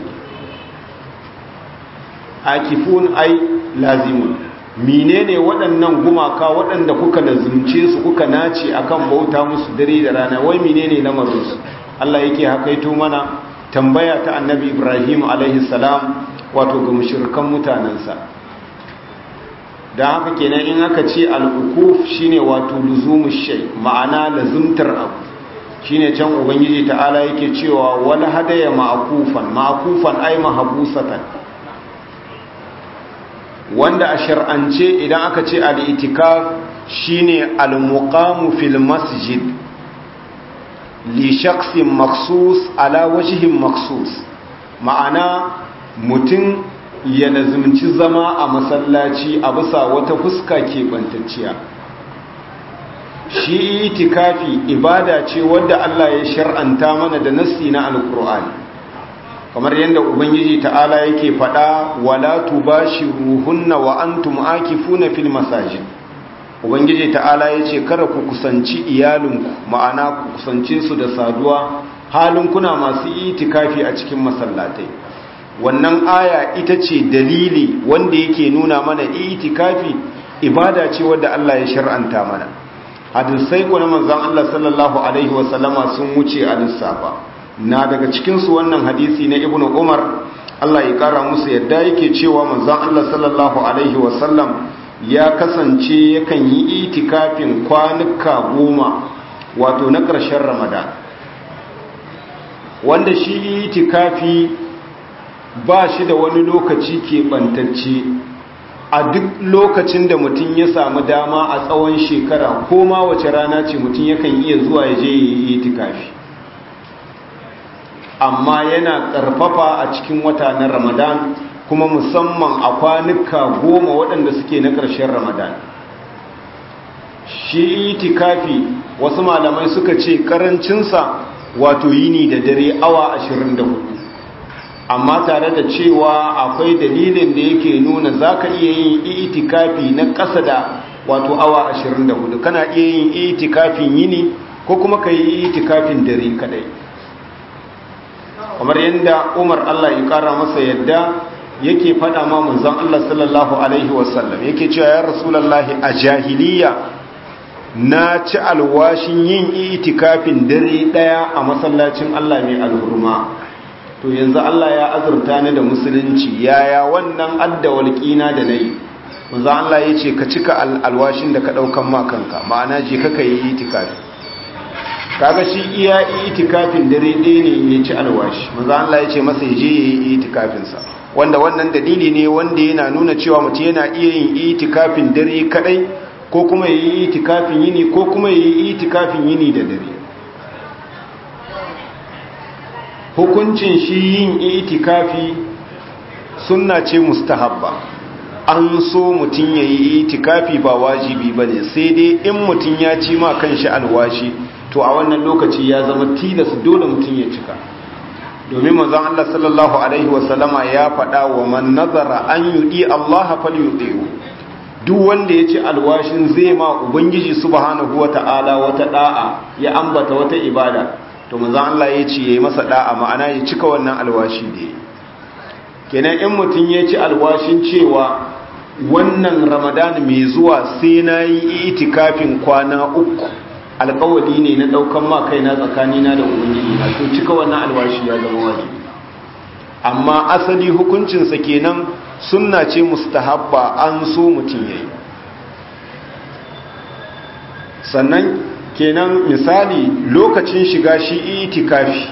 akifun ai lazimun menene waɗannan gumaka waɗanda kuka lazumce su kuka nace akan bauta musu dare da rana wai menene lamarin su Allah yake hakaito mana tambaya ta annabi Ibrahim alaihi salam wato ga mushrikan mutanansa da haka kenan in aka ce al'ukuf shine wato luzumu shay ma'ana lazumtar abu shine can ubangiji ta'ala yake cewa wala hadaya ma'kufan ma'kufan ay mahbusatan wanda a shar'ance idan aka ce al-itikaf shine al-muqamu fil masjid li shakhsin maksus ala wajhin maksus ma'ana mutum ya lazimci zama a masallaci a bisa wata fuska keɓantacciya shi itikafi ibada ce wadda Allah ya shar'anta mana da nassi na alkur'ani kamar yadda ubangiji ta'ala yake faɗa wala tubashiruhunna wa antum akifuna fil masajid ubangiji ta'ala yace kada ku kusanci iyalinku ma'ana ku kusance su da saduwa halin kuna masu itikafi a cikin masallatai wannan aya ita ce dalili wanda yake nuna mana itikafi ibada ce wadda Allah ya shar'anta mana hadisai ko na manzon Allah sallallahu alaihi wasallama sun wuce a lissafa na daga cikin su wannan hadisi na ibnu umar Allah ya kara musu yadda yake cewa manzon Allah sallallahu alaihi wasallam ya kasance yakan yi itikafin kwanuka goma wato na ƙarshen ramadan wanda shi itikafi ba shi da wani lokaci keɓantacce a duk lokacin da mutum ya samu dama a tsawon shekara ko ma wace rana ce mutum yakan iya zuwa ya je ya yi itikafi amma yana ƙarfafa a cikin wata na ramadan kuma musamman a kwanuka goma waɗanda suke na ƙarshen ramadan shi itikafi wasu malamai suka ce ƙarancinsa wato yini da dare awa 24 amma tare da cewa akwai dalilin da yake nuna za ka iya yin itikafi na ƙasa da wato awa 24 kana iya yin itikafin yini ko kuma ka yi itikafin dare kadai kamar yadda umar allah ya kara masa yadda yake fada ma manzon allah sallallahu alaihi wasallam yake cewa ya rasulallahi a jahiliya na ci alwashin yin itikafin dare daya a masallacin allah mai alhurma to yanzu allah ya azurta ni da musulunci yaya wannan addawalƙina da na yi manzon allah ya ce ka cika alwashin da ka ɗaukan makanka ma'ana je ka yi itikafi kaga shi iya itikafin dare ɗaya ne ya ci alwashi manzo Allah ya ce masa ya je ya yi itikafin sa wanda wannan dalili ne wanda yana nuna cewa mutum yana iya yin itikafin dare kadai ko kuma ya yi itikafin yini ko kuma ya yi itikafin yini da dare hukuncin shi yin itikafi sunna ce mustahabba an so mutum ya yi itikafi ba wajibi bane sai dai in mutum ya ci ma kanshi alwashi to a wannan lokaci ya zama tilas dole mutum ya cika domin manzon Allah sallallahu alaihi wasallama ya faɗa wa man nazara an yudi Allah falyuti'u duk wanda ya ci alwashin zai ma ubangiji subhanahu wata'ala wata da'a ya ambata wata ibada to manzon Allah ya ce yayi masa da'a ma'ana ya cika wannan alwashi da kenan in mutum ya ci alwashin cewa wannan ramadan mai zuwa sai na yi itikafin kwana uku alkawali ne na daukan ma kaina tsakanina da ubangiji na to cika wannan alwashi ya zama wajibi amma asali hukuncinsa kenan sunna ce mustahabba an so mutum yayi sannan kenan misali lokacin shiga shi itikafi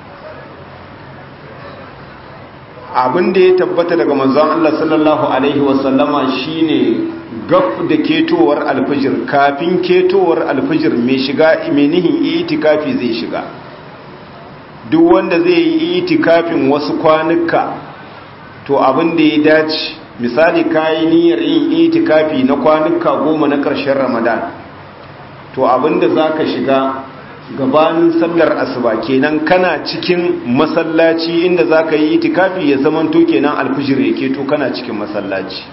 abin da ya tabbata daga manzon Allah sallallahu alaihi wasallama shine gaf da ketowar alfijir kafin ketowar alfijir mai shiga mai nihin itikafi zai shiga duk wanda zai yi itikafin wasu kwanuka to abin da ya dace misali kayi niyyar yin itikafi na kwanuka goma na ƙarshen ramadan to abin da za ka shiga gabanin sallar asuba kenan kana cikin masallaci inda za ka yi itikafi ya zamanto kenan alfijir ya keto kana cikin masallaci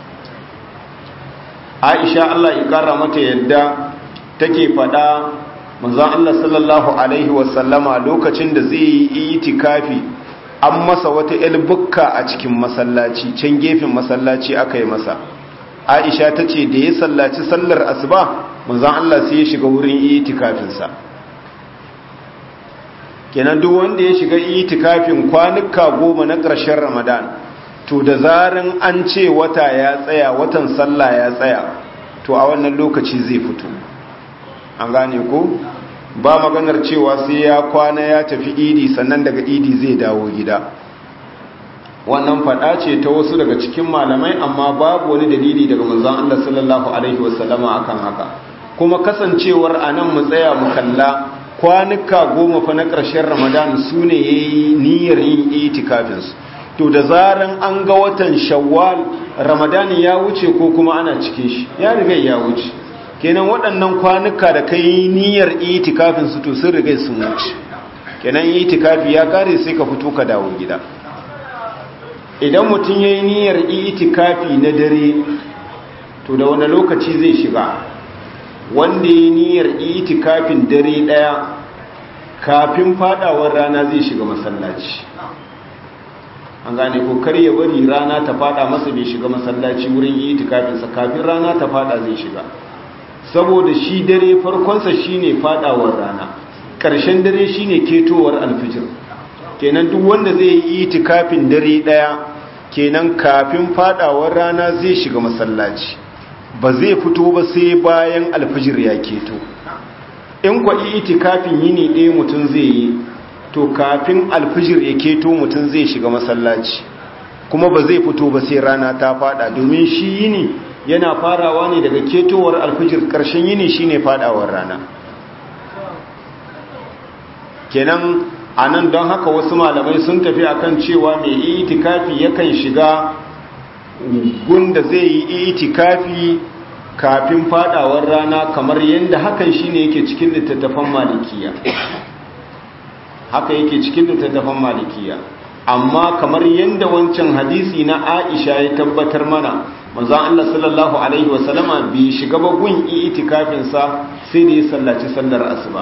aisha Allah ya kara mata yadda take fada manzon Allah sallallahu alaihi wasallama lokacin da zai yi itikafi an masa wata ilbukka a cikin masallaci can gefen masallaci aka yi masa aisha ta ce da ya sallaci sallar asuba manzon Allah sai ya shiga wurin itikafinsa kenan duk wanda ya shiga itikafin kwanuka goma na ƙarshen ramadan to da zarin an ce wata ya tsaya watan sallah ya tsaya to a wannan lokaci zai fito an gane ko ba maganar cewa sai ya kwana ya tafi idi sannan daga idi zai dawo gida wannan fada ce ta wasu daga cikin malamai amma babu wani dalili daga manzon Allah sallallahu alaihi wasallama akan haka kuma kasancewar anan mu tsaya mu kalla kwanuka goma fa na ƙarshen ramadan su ne yayi niyyar yin itikafinsu to da zaran an ga watan shawwal ramadani ya wuce ko kuma ana cikin shi ya riga ya wuce kenan waɗannan kwanuka da kai niyyar itikafin su to sun riga sun wuce kenan itikafi ya kare sai ka fito ka dawo gida idan mutum yayi niyyar itikafi na dare to da wani lokaci zai shiga wanda yayi niyyar itikafin dare daya kafin fadawar rana zai shiga masallaci an gane ko kar ya bari rana ta fada masa bai shiga masallaci wurin yi itikafinsa kafin rana ta fada zai shiga saboda shi dare farkonsa shine fadawar rana ƙarshen dare shine ketowar alfijir kenan duk wanda zai yi itikafin dare daya kenan kafin fadawar rana zai shiga masallaci ba zai fito ba sai bayan alfijir ya keto in kwa itikafin yini ɗaya mutum zai yi to kafin alfijir ya keto mutum zai shiga masallaci kuma ba zai fito ba sai rana ta fada domin shi yini yana farawa ne daga ketowar alfijir karshen yini shine fadawar rana kenan anan don haka wasu malamai sun tafi akan cewa mai itikafi yakan shiga gunda zai yi itikafi kafin fadawar rana kamar yadda hakan shine yake cikin littattafan malikiya haka yake cikin littattafan malikiya amma kamar yadda wancan hadisi na Aisha ya tabbatar mana manzon Allah sallallahu alaihi wasallama bai shiga ba gun itikafin sa sai da ya sallaci sallar asuba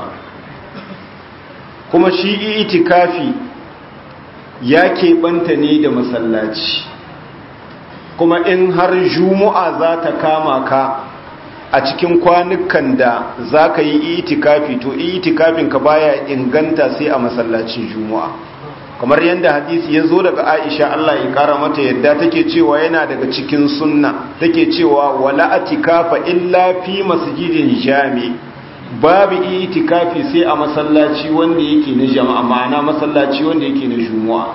kuma shi itikafi ya keɓanta ne da masallaci kuma in har juma'a za ta kama ka a cikin kwanukan da za ka yi itikafi to itikafin ka baya inganta sai a masallacin juma'a kamar yadda hadisi ya zo daga aisha Allah ya kara mata yadda take cewa yana daga cikin sunna take cewa wala atikafa illa fi masjidin jami babu itikafi sai a masallaci wanda yake na jama'a ma'ana masallaci wanda yake na juma'a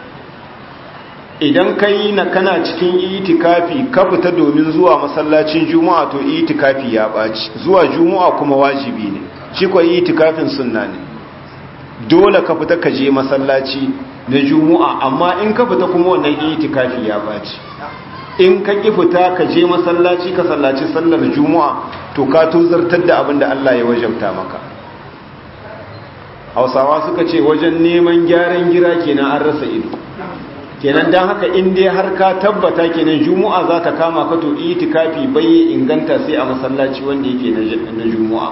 idan ka yi na kana cikin itikafi ka fita domin zuwa masallacin juma'a to itikafi ya ɓaci zuwa juma'a kuma wajibi ne shi kwa itikafin sunna ne dole ka fita ka je masallaci na juma'a amma in ka fita kuma wannan itikafi ya ɓaci in ka ƙi fita ka je masallaci ka sallaci sallar juma'a to ka tozartar da abin da Allah ya wajabta maka hausawa suka ce wajen neman gyaran gira kenan an rasa ido kenan don haka in dai har ka tabbata kenan juma'a za ta kama ka to itikafi bai inganta sai a masallaci wanda yake na juma'a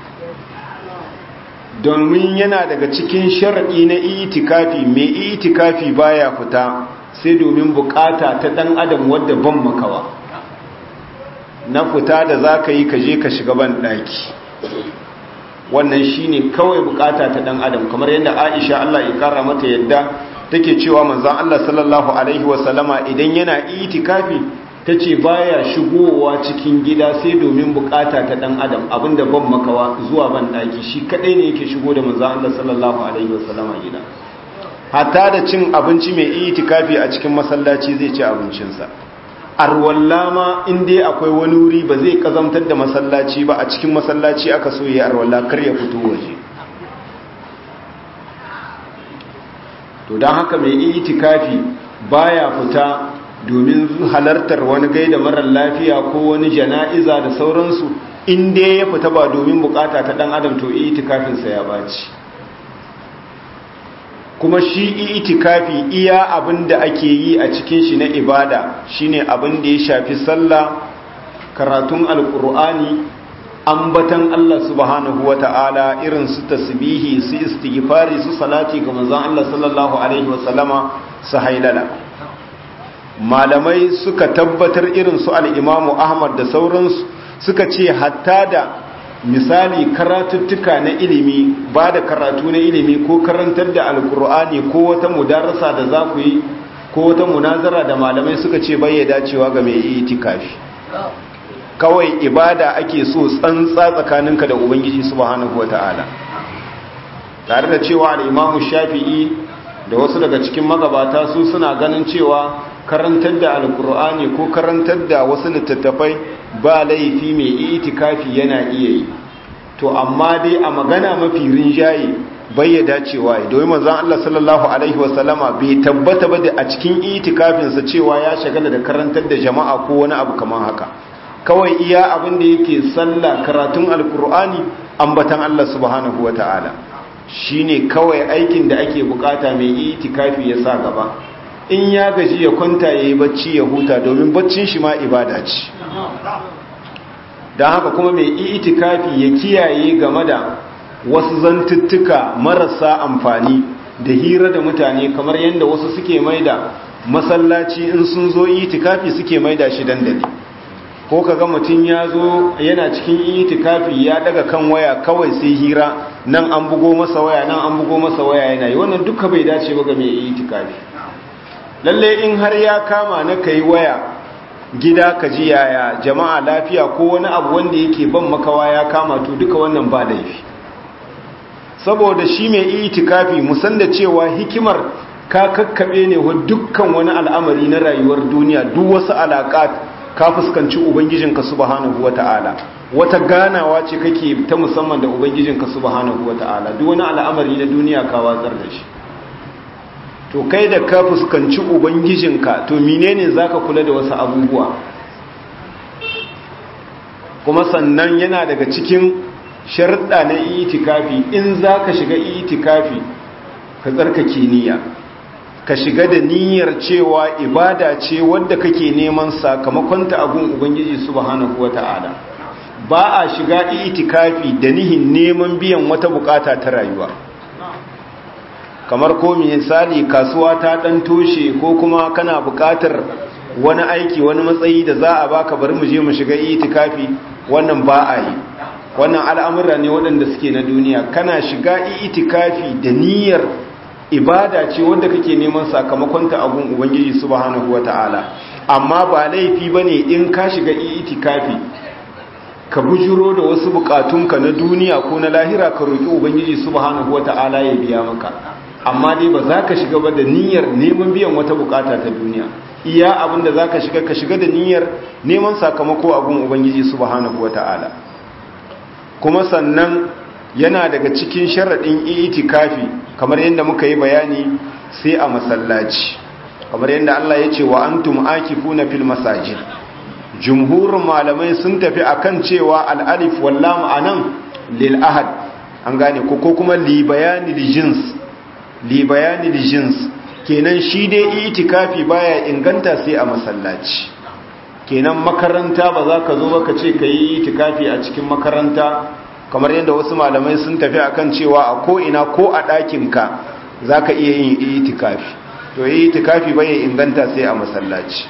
domin yana daga cikin sharaɗi na itikafi mai itikafi baya fita sai domin bukata ta ɗan adam wadda ban makawa na fita da za ka yi ka je ka shiga ban ɗaki wannan shine kawai bukata ta ɗan adam kamar yadda aisha allah ya kara mata yadda take cewa manzan Allah sallallahu Alaihi wasallama idan yana itikafi ta ce baya shigowa cikin gida sai domin bukata ta dan adam abinda ban makawa zuwa ban daki shi kadai ne yake shigo da manzan Allah sallallahu Alaihi wasallama gida hatta da cin abinci mai itikafi a cikin masallaci zai ci abincinsa arwalla ma in dai akwai wani wuri ba zai kazamtar da masallaci ba a cikin masallaci aka so ya arwalla kar ya fito waje to don haka mai itikafi baya fita domin halartar wani gaida marar lafiya ko wani jana'iza da sauransu inda ya fita ba domin bukata ta dan adam to itikafinsa ya baci kuma shi itikafi iya abin da ake yi a cikin shi na ibada shine abin da ya shafi sallah karatun alkur'ani ambatan Allah subhanahu wa ta'ala irin su tasbihi su istighfari su salati ga manzon Allah sallallahu alaihi wa sallama su hailala malamai suka tabbatar irin su al-Imam Ahmad da sauransu suka ce hatta da misali karatuttuka na ilimi ba da karatu na ilimi ko karantar da alkur'ani ko wata mudarasa da za ku yi ko wata munazara da malamai suka ce bai dacewa ga mai itikafi kawai ibada ake so tsantsa tsakaninka da ubangiji subhanahu wata'ala tare da cewa al-imamu shafi'i da wasu daga cikin magabata su suna ganin cewa karantar da alkur'ani ko karantar da wasu littattafai ba laifi mai itikafi yana iya yi to amma dai a magana mafi rinjaye bai ya dacewa domin manzon Allah sallallahu alaihi wasallama bai tabbata ba da a cikin itikafinsa cewa ya shagala da karantar da jama'a ko wani abu kamar haka kawai iya abin da yake sallah karatun alkur'ani ambatan Allah subhanahu wata'ala shine kawai aikin da ake bukata mai itikafi ya sa gaba in ya gaji ya kwanta yayi bacci ya huta domin baccin shi ma ibada ce don haka kuma mai itikafi ya kiyaye game da wasu zantuttuka marasa amfani da hira da mutane kamar yadda wasu suke maida masallaci in sun zo itikafi suke maida shi dandali ko kaga mutum ya zo yana cikin itikafi ya daga kan waya kawai sai hira nan an bugo masa waya nan an bugo masa waya yana yi wannan duka bai dace ba ga mai itikafi lalle in har ya kama na kai waya gida ka ji yaya jama'a lafiya ko wani abu wanda yake ban makawa ya kama to duka wannan ba laifi saboda shi mai itikafi musan da cewa hikimar ka kakkabe ne wa dukkan wani al'amari na rayuwar duniya duk wasu alaƙat ka fuskanci ubangijinka subhanahu wata'ala wata ganawa ce kake ta musamman da ubangijinka subhanahu wata'ala duk wani al'amari na duniya ka watsar da shi to kai da ka fuskanci ubangijinka to menene zaka kula da wasu abubuwa kuma sannan yana daga cikin sharɗa na itikafi in zaka shiga itikafi ka tsarkake niyya ka shiga da niyyar cewa ibada ce wadda kake neman sakamakonta a gun ubangiji subhanahu wata'ala ba a shiga itikafi da nihin neman biyan wata bukata ta rayuwa kamar ko misali kasuwa ta dan toshe ko kuma kana bukatar wani aiki wani matsayi da za a baka bari mu je mu shiga itikafi wannan ba a yi wannan al'amura ne waɗanda suke na duniya kana shiga itikafi da niyyar ibada ce wanda kake neman sakamakonta a gun ubangiji subhanahu wata'ala amma ba laifi bane in ka shiga itikafi ka bujuro da wasu bukatunka na duniya ko na lahira ka roki ubangiji subhanahu wata'ala ya biya maka amma dai ba za ka shiga ba da niyyar neman biyan wata bukata ta duniya iya abin da za ka shiga ka shiga da niyyar neman sakamako a gun ubangiji subhanahu wata'ala kuma sannan yana daga cikin sharaɗin itikafi kamar yadda muka yi bayani sai a masallaci kamar yadda Allah ya ce wa antum akifuna fil masajid jumhurin malamai sun tafi akan cewa al-alif wal lam anan lil ahad an gane ko ko kuma li bayani li jins li bayani li jins kenan shi dai itikafi baya inganta sai a masallaci kenan makaranta ba za ka zo ba ka ce ka yi itikafi a cikin makaranta kamar yadda wasu malamai sun tafi akan cewa a ko'ina ko a ɗakinka za ka iya yin itikafi to yi itikafi bai inganta sai a masallaci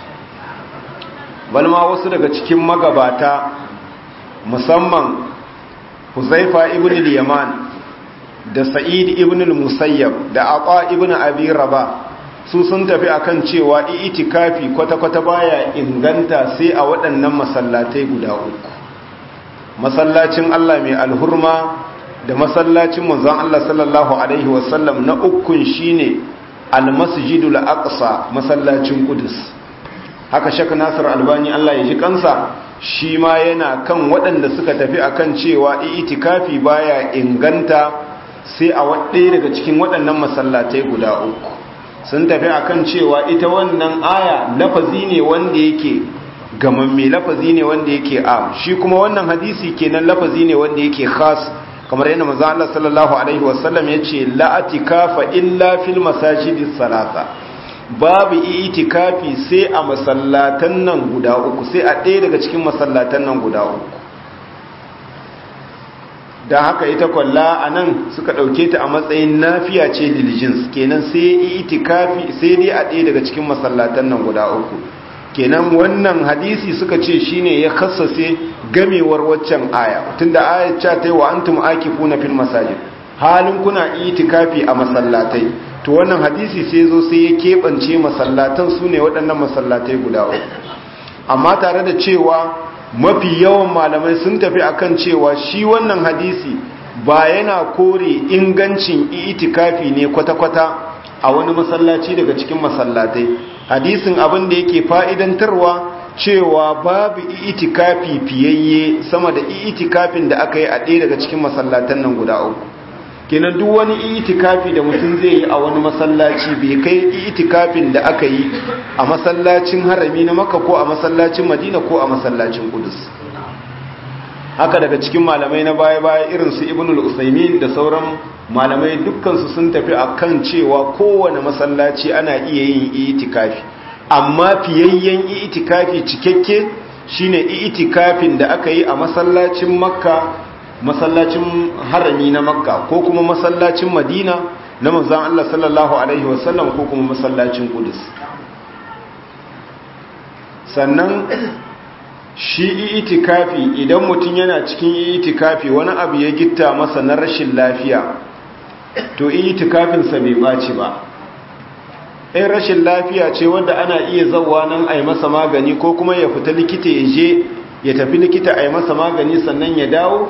balma wasu daga cikin magabata musamman huzaifa ibn al-yaman da sa'id ibn al-musayyab da aqa ibn abi raba su sun tafi akan cewa itikafi kwata-kwata baya inganta sai a waɗannan masallatai guda uku masallacin Allah mai alhurma da masallacin manzon Allah sallallahu alaihi wasallam na ukun shine almasjidul aqsa masallacin qudus haka shaka nasir albani Allah ya ji kansa shi ma yana kan waɗanda suka tafi akan cewa itikafi baya inganta sai a ɗaya daga cikin waɗannan masallatai guda uku sun tafi akan cewa ita wannan aya lafazi ne wanda yake gamamme lafazi ne wanda yake am shi kuma wannan hadisi kenan lafazi ne wanda yake khas kamar yadda manzo Allah sallallahu alaihi wasallam yace la atikafa illa fil masajidis salasa babu itikafi sai a masallatan nan guda uku sai a ɗaya daga cikin masallatan nan guda uku da haka ita kwalla a nan suka ɗauke ta a matsayin nafiya ce diligence kenan sai itikafi sai dai a ɗaya daga cikin masallatan nan guda uku kenan wannan hadisi suka ce shine ya kassase gamewar waccan aya tunda aya ta ta yi wa antum akifuna fil masajid halin kuna itikafi a masallatai to wannan hadisi sai zo sai ya keɓance masallatan su ne waɗannan masallatai guda uku amma tare da cewa mafi yawan malamai sun tafi akan cewa shi wannan hadisi ba yana kore ingancin itikafi ne kwata-kwata a wani masallaci daga cikin masallatai hadisin abin da yake fa'idantarwa cewa babu itikafi fiyayye sama da itikafin da aka yi a ɗaya daga cikin masallatan nan guda uku kenan duk wani itikafi da mutum zai yi a wani masallaci bai kai itikafin da aka yi a masallacin harami na maka ko a masallacin madina ko a masallacin kudus haka daga cikin malamai na baya-baya irin su ibnul usaimin da sauran malamai dukkansu sun tafi a kan cewa kowane masallaci ana iya yin itikafi amma fiyayyen itikafi cikakke shine itikafin da aka yi a masallacin makka masallacin harami na makka ko kuma masallacin madina na manzan Allah sallallahu alaihi wasallam ko kuma masallacin kudus sannan shi itikafi idan mutum yana cikin itikafi wani abu ya gitta masa na rashin lafiya to itikafinsa bai ɓaci ba in rashin lafiya ce wadda ana iya zauwa nan a yi masa magani ko kuma ya fita likita ya je ya tafi likita a yi masa magani sannan ya dawo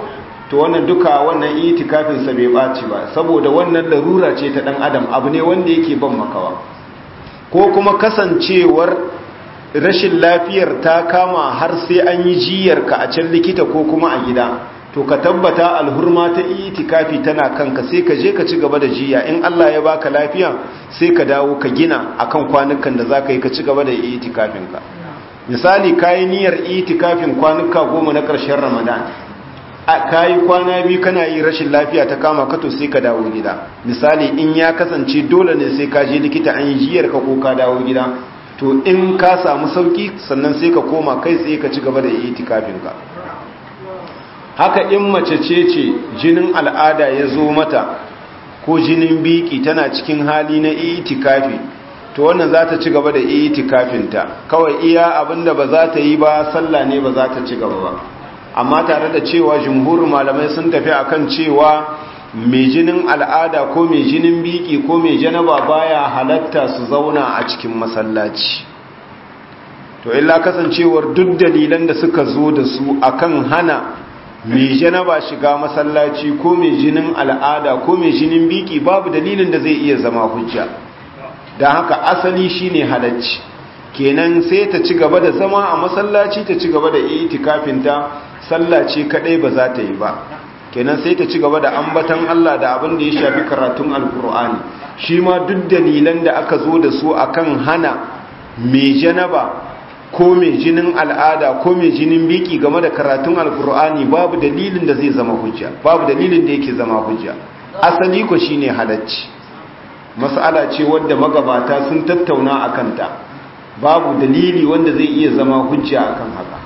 to wannan duka wannan itikafin sa bai baci ba saboda wannan larura ce ta dan adam abu ne wanda yake ban makawa ko kuma kasancewar rashin lafiyar ta kama har sai an yi jiyar ka a can likita ko kuma a gida to ka tabbata alhurma ta itikafi tana kanka sai ka je ka ci gaba da jiya in Allah ya baka lafiya sai ka dawo ka gina akan kwanukan da zaka yi ka ci gaba da itikafin ka misali kayi niyyar itikafin kwanuka goma na ƙarshen Ramadan kayi kwana biyu kana yi rashin lafiya ta kama ka to sai ka dawo gida misali in ya kasance dole ne sai ka je likita an yi jiyar ka ko ka dawo gida to in ka samu sauki sannan sai ka koma kai tsaye ka ci gaba da itikafin ka haka in mace ce ce jinin al'ada ya zo mata ko jinin biki tana cikin hali na itikafi to wannan za ta ci gaba da itikafinta kawai iya abinda ba za ta yi ba sallah ne ba za ta ci gaba ba amma tare da cewa jumhurin malamai sun tafi akan cewa mai jinin al'ada ko mai jinin biki ko mai janaba baya halatta su zauna a cikin masallaci to illa kasancewar duk dalilan da suka zo da su akan hana mai janaba shiga masallaci ko mai jinin al'ada ko mai jinin biki babu dalilin da zai iya zama hujja don haka asali shine halacci kenan sai ta ci gaba da zama a masallaci ta ci gaba da itikafinta sallaci kadai ba za ta yi ba kenan sai ta ci gaba da ambatan Allah da abin da ya shafi karatun alkur'ani shi ma duk dalilan da aka zo da su akan hana mai janaba ko mai jinin al'ada ko mai jinin biki game da karatun alkur'ani babu dalilin da zai zama hujja babu dalilin da yake zama hujja asali ko shine halacci mas'ala ce wadda magabata sun tattauna a kanta babu dalili wanda zai iya zama hujja akan haka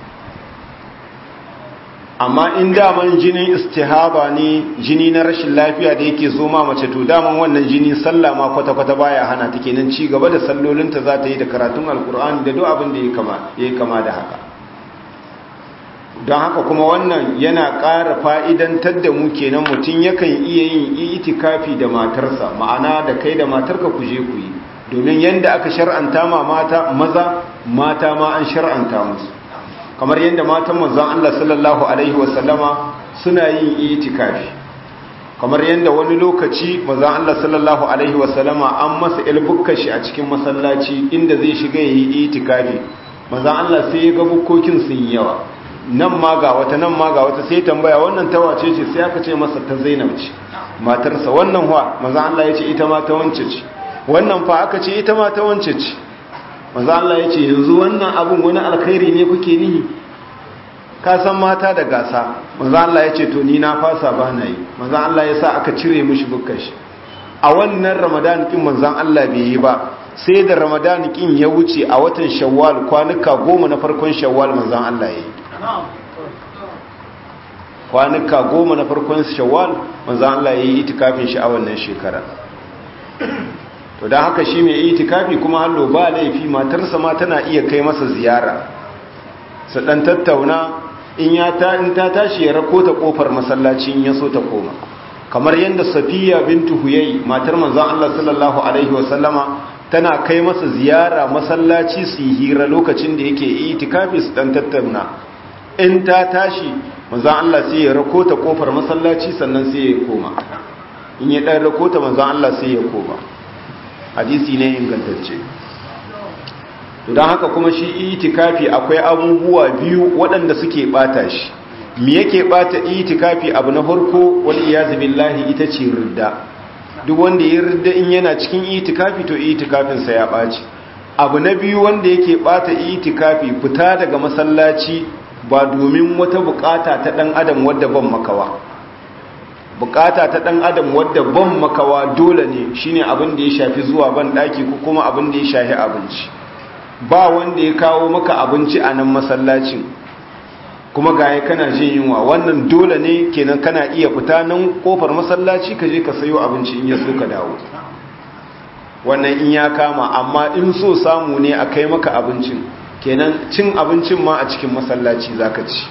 amma in daman jinin istihaba ne jini na rashin lafiya da yake zo ma mace to daman wannan jini sallah ma kwata-kwata baya hana ta kenan ci gaba da sallolinta za ta yi da karatun alkur'ani da duk abin da ya yi kama da haka don haka kuma wannan yana ƙara fa'idantar da mu kenan mutum yakan iya yin itikafi da matarsa ma'ana da kai da matarka ku je ku yi domin yadda aka shar'anta ma mata maza mata ma an shar'anta musu kamar yadda matan manzon Allah sallallahu alaihi wasallama suna yin itikafi kamar yadda wani lokaci manzon Allah sallallahu alaihi wasallama an masa ilbukkan shi a cikin masallaci inda zai shiga yi itikafi manzon Allah sai ya ga bukkokin sun yi yawa nan ma ga wata nan ma ga wata sai tambaya wannan ta wace ce sai aka ce masa ta Zainab ce matarsa wannan wa manzon Allah ya ce ita ma ta wance ce wannan fa aka ce ita ma ta wance ce manzo Allah ya ce yanzu wannan abun wani alkhairi ne kuke nihi ka san mata da gasa manzo Allah ya ce to ni na fasa ba na yi manzo Allah ya sa aka cire mishi bukkar shi a wannan ramadan kin manzo Allah bai yi ba sai da ramadan kin ya wuce a watan shawwal kwanuka goma na farkon shawwal manzo Allah ya yi kwanuka goma na farkon shawwal manzo Allah ya yi itikafin shi a wannan shekara to don haka shi mai itikafi kuma hallo ba laifi matarsa ma tana iya kai masa ziyara su dan tattauna in ya ta in ta tashi ya rako ta kofar masallaci in ya so ta koma kamar yadda safiya bintu huyai matar manzon Allah sallallahu alaihi wa sallama tana kai masa ziyara masallaci su yi hira lokacin da yake itikafi su dan tattauna in ta tashi manzon Allah sai ya rako ta kofar masallaci sannan sai ya koma in ya dan rako ta manzon Allah sai ya koma hadisi ne ingantacce don haka kuma shi itikafi akwai abubuwa biyu waɗanda suke bata shi me yake bata itikafi abu na farko wal iyaz billahi ita ce ridda duk wanda ya ridda in yana cikin itikafi to itikafin sa ya baci abu na biyu wanda yake bata itikafi fita daga masallaci ba domin wata bukata ta dan adam wadda ban makawa bukata ta dan adam wadda ban makawa dole ne shine abin da ya shafi zuwa ban daki ko kuma abin da ya shafi abinci ba wanda ya kawo maka abinci a nan masallacin kuma gaya kana jin yunwa wannan dole ne kenan kana iya fita nan kofar masallaci ka je ka sayo abinci in ya so ka dawo wannan in ya kama amma in so samu ne a kai maka abincin kenan cin abincin ma a cikin masallaci zaka ci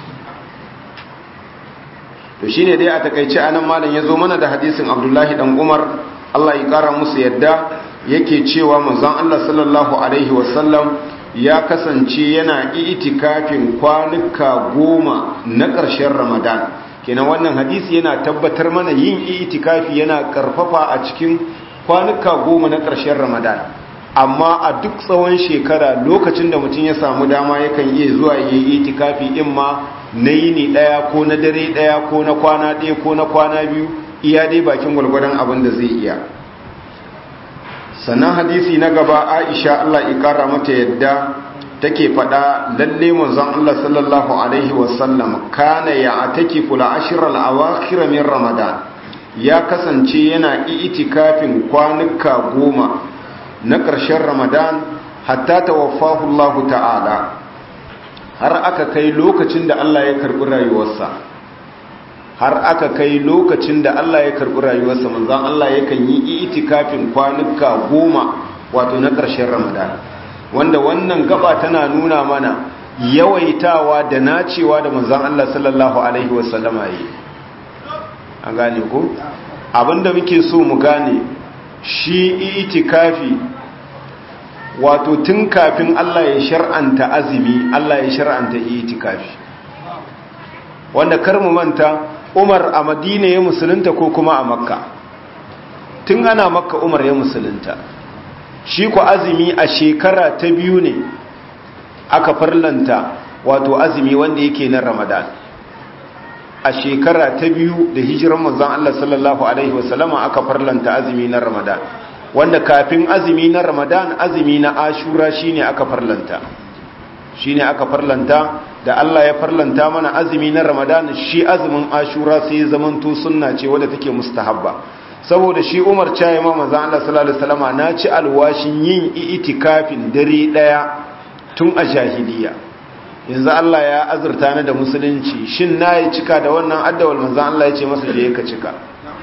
to shine dai a takaice anan malam yazo mana da hadisin Abdullahi dan Umar Allah ya kara musu yadda yake cewa manzon Allah sallallahu alaihi wasallam ya kasance yana itikafin kwanuka goma na ƙarshen Ramadan kenan wannan hadisi yana tabbatar mana yin itikafi yana karfafa a cikin kwanuka goma na ƙarshen ramadan amma a duk tsawon shekara lokacin da mutum ya samu dama yakan iya zuwa yi itikafi in ma na yini ɗaya ko na dare ɗaya ko na kwana ɗaya ko na kwana biyu iya dai bakin gwalgwadon abin da zai iya sannan hadisi na gaba aisha allah ikara mata yadda take faɗa lalle manzon allah sallallahu alaihi wasallam kana ya ataki fula ashirar awakhir min ramadan ya kasance yana itikafin kwanuka goma na ƙarshen ramadan hatta tawaffahu allah ta'ala har aka kai lokacin da allah ya karɓi rayuwarsa har aka kai lokacin da Allah ya karɓi rayuwarsa manzan Allah yakan yi itikafin kwanuka goma wato na ƙarshen ramadan wanda wannan gaba tana nuna mana yawaitawa da nacewa da manzan Allah sallallahu alaihi wasallama yi an gane ko abinda muke so mu gane shi itikafi wato tun kafin Allah ya shar'anta azumi Allah ya shar'anta itikafi wanda kar mu manta umar a madina ya musulunta ko kuma a makka tun ana makka umar ya musulunta shi ku azumi a shekara ta biyu ne aka farlanta wato azumi wanda yake na ramadan a shekara ta biyu da hijiran manzon Allah sallallahu alaihi wasallama aka farlanta azumi na ramadan wanda kafin azumi na ramadan azumi na ashura shine aka farlanta shine aka farlanta da Allah ya farlanta mana azumi na Ramadan shi azumin Ashura sai ya zamanto sunna ce wadda take mustahabba saboda shi Umar cayi ma manzon Allah sallallahu alaihi wasallama na ci alwashin yin itikafin dare daya tun a jahiliya yanzu Allah ya azurta ni da musulunci shin nayi cika da wannan addawal manzon Allah ya ce masa je ka cika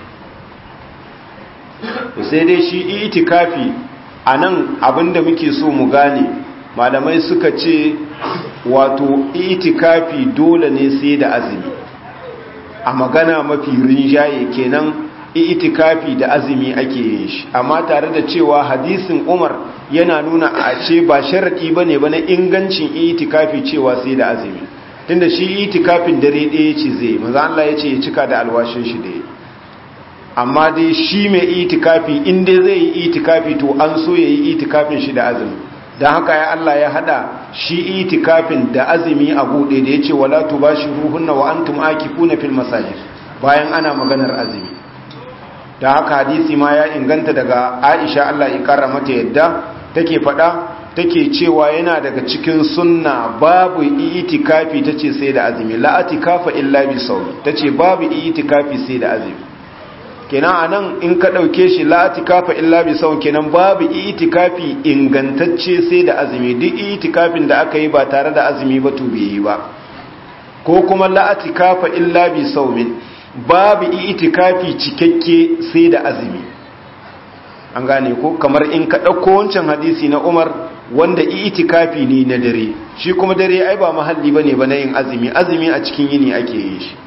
sai dai shi itikafi anan abinda muke so mu gane malamai suka ce wato itikafi dole ne sai da azumi a magana mafi rinjaye kenan itikafi da azumi ake yin shi amma tare da cewa hadisin umar yana nuna a ce ba sharaɗi ba ne ba na ingancin itikafi cewa sai da azumi tunda shi itikafin dare ɗaya ce zai maza Allah ya ce ya cika da alwashin shi da amma dai shi mai itikafi inda zai yi itikafi to an so ya yi itikafin shi da azumi don haka ya Allah ya hada shi itikafin da azumi a buɗe da ya ce wala tubashiruhunna wa antum akifuna fil masajid bayan ana maganar azumi da haka hadisi ma ya inganta daga Aisha Allah ya kara mata yadda take faɗa take cewa yana daga cikin sunna babu itikafi tace sai da azumi la atikafa illa bi sawmi tace babu itikafi sai da azumi kenan anan in ka dauke shi la atikafa illa bi sawm kenan babu itikafi ingantacce sai da azumi duk itikafin da aka yi ba tare da azumi ba to bai yi ba ko kuma la atikafa illa bi sawmin babu itikafi cikakke sai da azumi an gane ko kamar in ka dauko wancan hadisi na Umar wanda itikafi ne na dare shi kuma dare ai ba mahalli bane ba na yin azumi azumi a cikin yini ake yin shi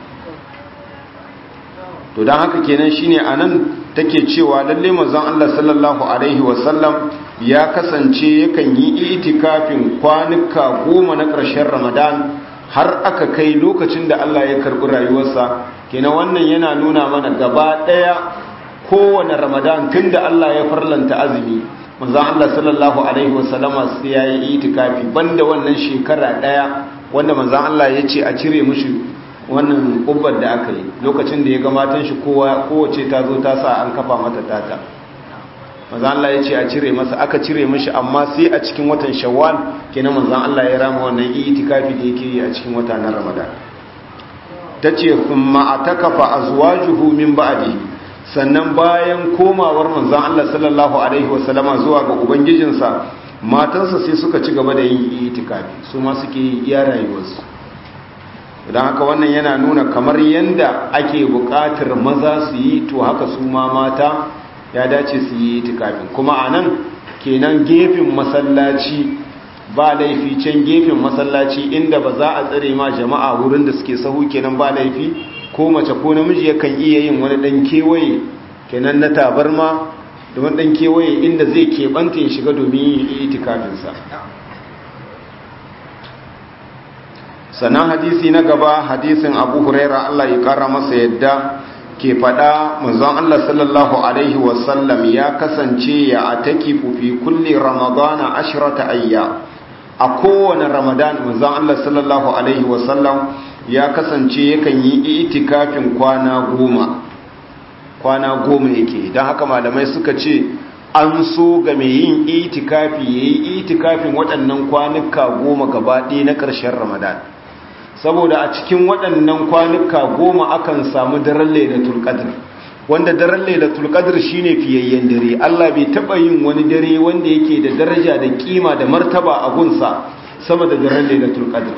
to don haka kenan shine anan take cewa lalle manzon Allah sallallahu alaihi wasallam ya kasance yakan yi itikafin kwanuka goma na ƙarshen Ramadan har aka kai lokacin da Allah ya karɓi rayuwarsa kenan wannan yana nuna mana gaba ɗaya kowane Ramadan tunda Allah ya farlanta azumi manzon Allah sallallahu alaihi wasallama sai ya yi itikafi banda wannan shekara ɗaya wanda manzon Allah ya ce a cire mushi wannan kubbar da aka yi lokacin da ya ga matan shi kowace ta zo ta sa an kafa mata tata manzan Allah ya ce a cire masa aka cire mishi amma sai a cikin watan shawwal kenan manzan Allah ya rama wannan itikafi da yake yi a cikin wata na ramadan tace thumma atakafa azwajuhu min ba'di sannan bayan komawar manzan Allah sallallahu alaihi wasallama zuwa ga ubangijinsa matansa sai suka ci gaba da yin itikafi su ma suke yi iya rayuwarsu don haka wannan yana nuna kamar yadda ake buƙatar maza su yi to haka su ma mata ya dace su yi itikafin kuma a nan kenan gefen masallaci ba laifi can gefen masallaci inda ba za a tsare ma jama'a wurin da suke sahu kenan ba laifi ko mace ko namiji yakan iya yin wani dan kewaye kenan na tabarma da wani dan kewaye inda zai keɓanta ya shiga domin yin itikafinsa sannan hadisi na gaba hadisin abu huraira Allah ya kara masa yadda ke faɗa manzon Allah sallallahu alaihi wasallam ya kasance ya atakifu fi kulli ramadana ashrata ayya a kowane ramadan manzon Allah sallallahu alaihi wasallam ya kasance yakan yi itikafin kwana goma kwana goma yake don haka malamai suka ce an so ga mai yin itikafi ya yi itikafin waɗannan kwanuka goma gaba ɗaya na ƙarshen ramadan saboda a cikin waɗannan kwanuka goma akan samu daren lailatul qadr wanda daren lailatul qadr shine fiyayyen dare Allah bai taba yin wani dare wanda yake da daraja da kima da martaba a gunsa sama da daren lailatul qadr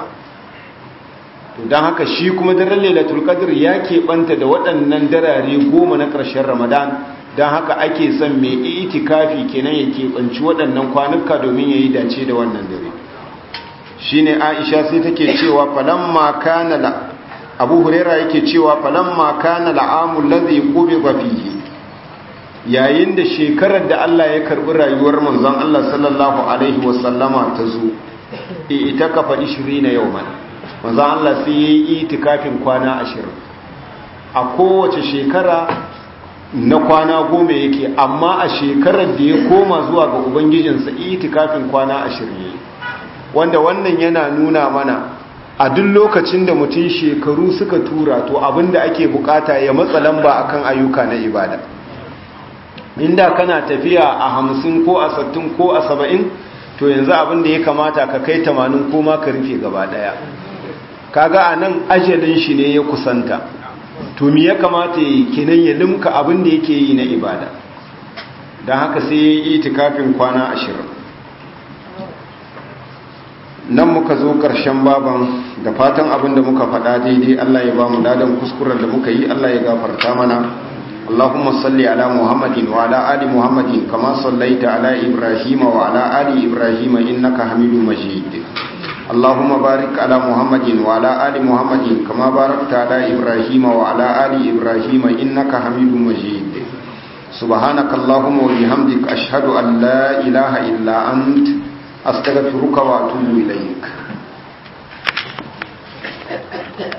to dan haka shi kuma daren lailatul qadr ya keɓanta da waɗannan darare goma na ƙarshen ramadan dan haka ake son mai itikafi kenan ya keɓanci waɗannan kwanuka domin ya yi dace da wannan dare shine Aisha sai take cewa falamma kana la Abu Huraira yake cewa falamma kana al'amul ladhi qubida fihi yayin da shekarar da Allah ya karbi rayuwar manzon Allah sallallahu alaihi wasallama ta zo ita kafa 20 yawman manzon Allah sai yayi itikafin kwana 20 a kowace shekara na kwana goma yake amma a shekarar da ya koma zuwa ga ubangijinsa itikafin kwana 20 wanda wannan yana nuna mana a duk lokacin da mutum shekaru suka tura to abinda ake bukata ya matsa lamba akan ayyuka na ibada inda kana tafiya a hamsin ko a sattin ko a saba'in to yanzu abinda ya kamata ka kai tamanin ko ma ka rufe gaba daya kaga a nan ajalin shi ne ya kusanta to me ya kamata ya yi kenan ya limka abinda yake yi na ibada don haka sai ya yi itikafin kwana ashirin nan muka zo ƙarshen baban da fatan abin da muka faɗa daidai Allah ya ba mu ladan kuskuren da muka yi Allah ya gafarta mana Allahumma salli ala Muhammadin wa ala ali Muhammadin kama sallaita ala Ibrahim wa ala ali Ibrahim innaka Hamidum Majid Allahumma barik ala Muhammadin wa ala ali Muhammadin kama barakta ala Ibrahim wa ala ali Ibrahim innaka Hamidum Majid سبحانك اللهم وبحمدك أشهد أن لا إله إلا أنت أستغفرك وأتوب إليك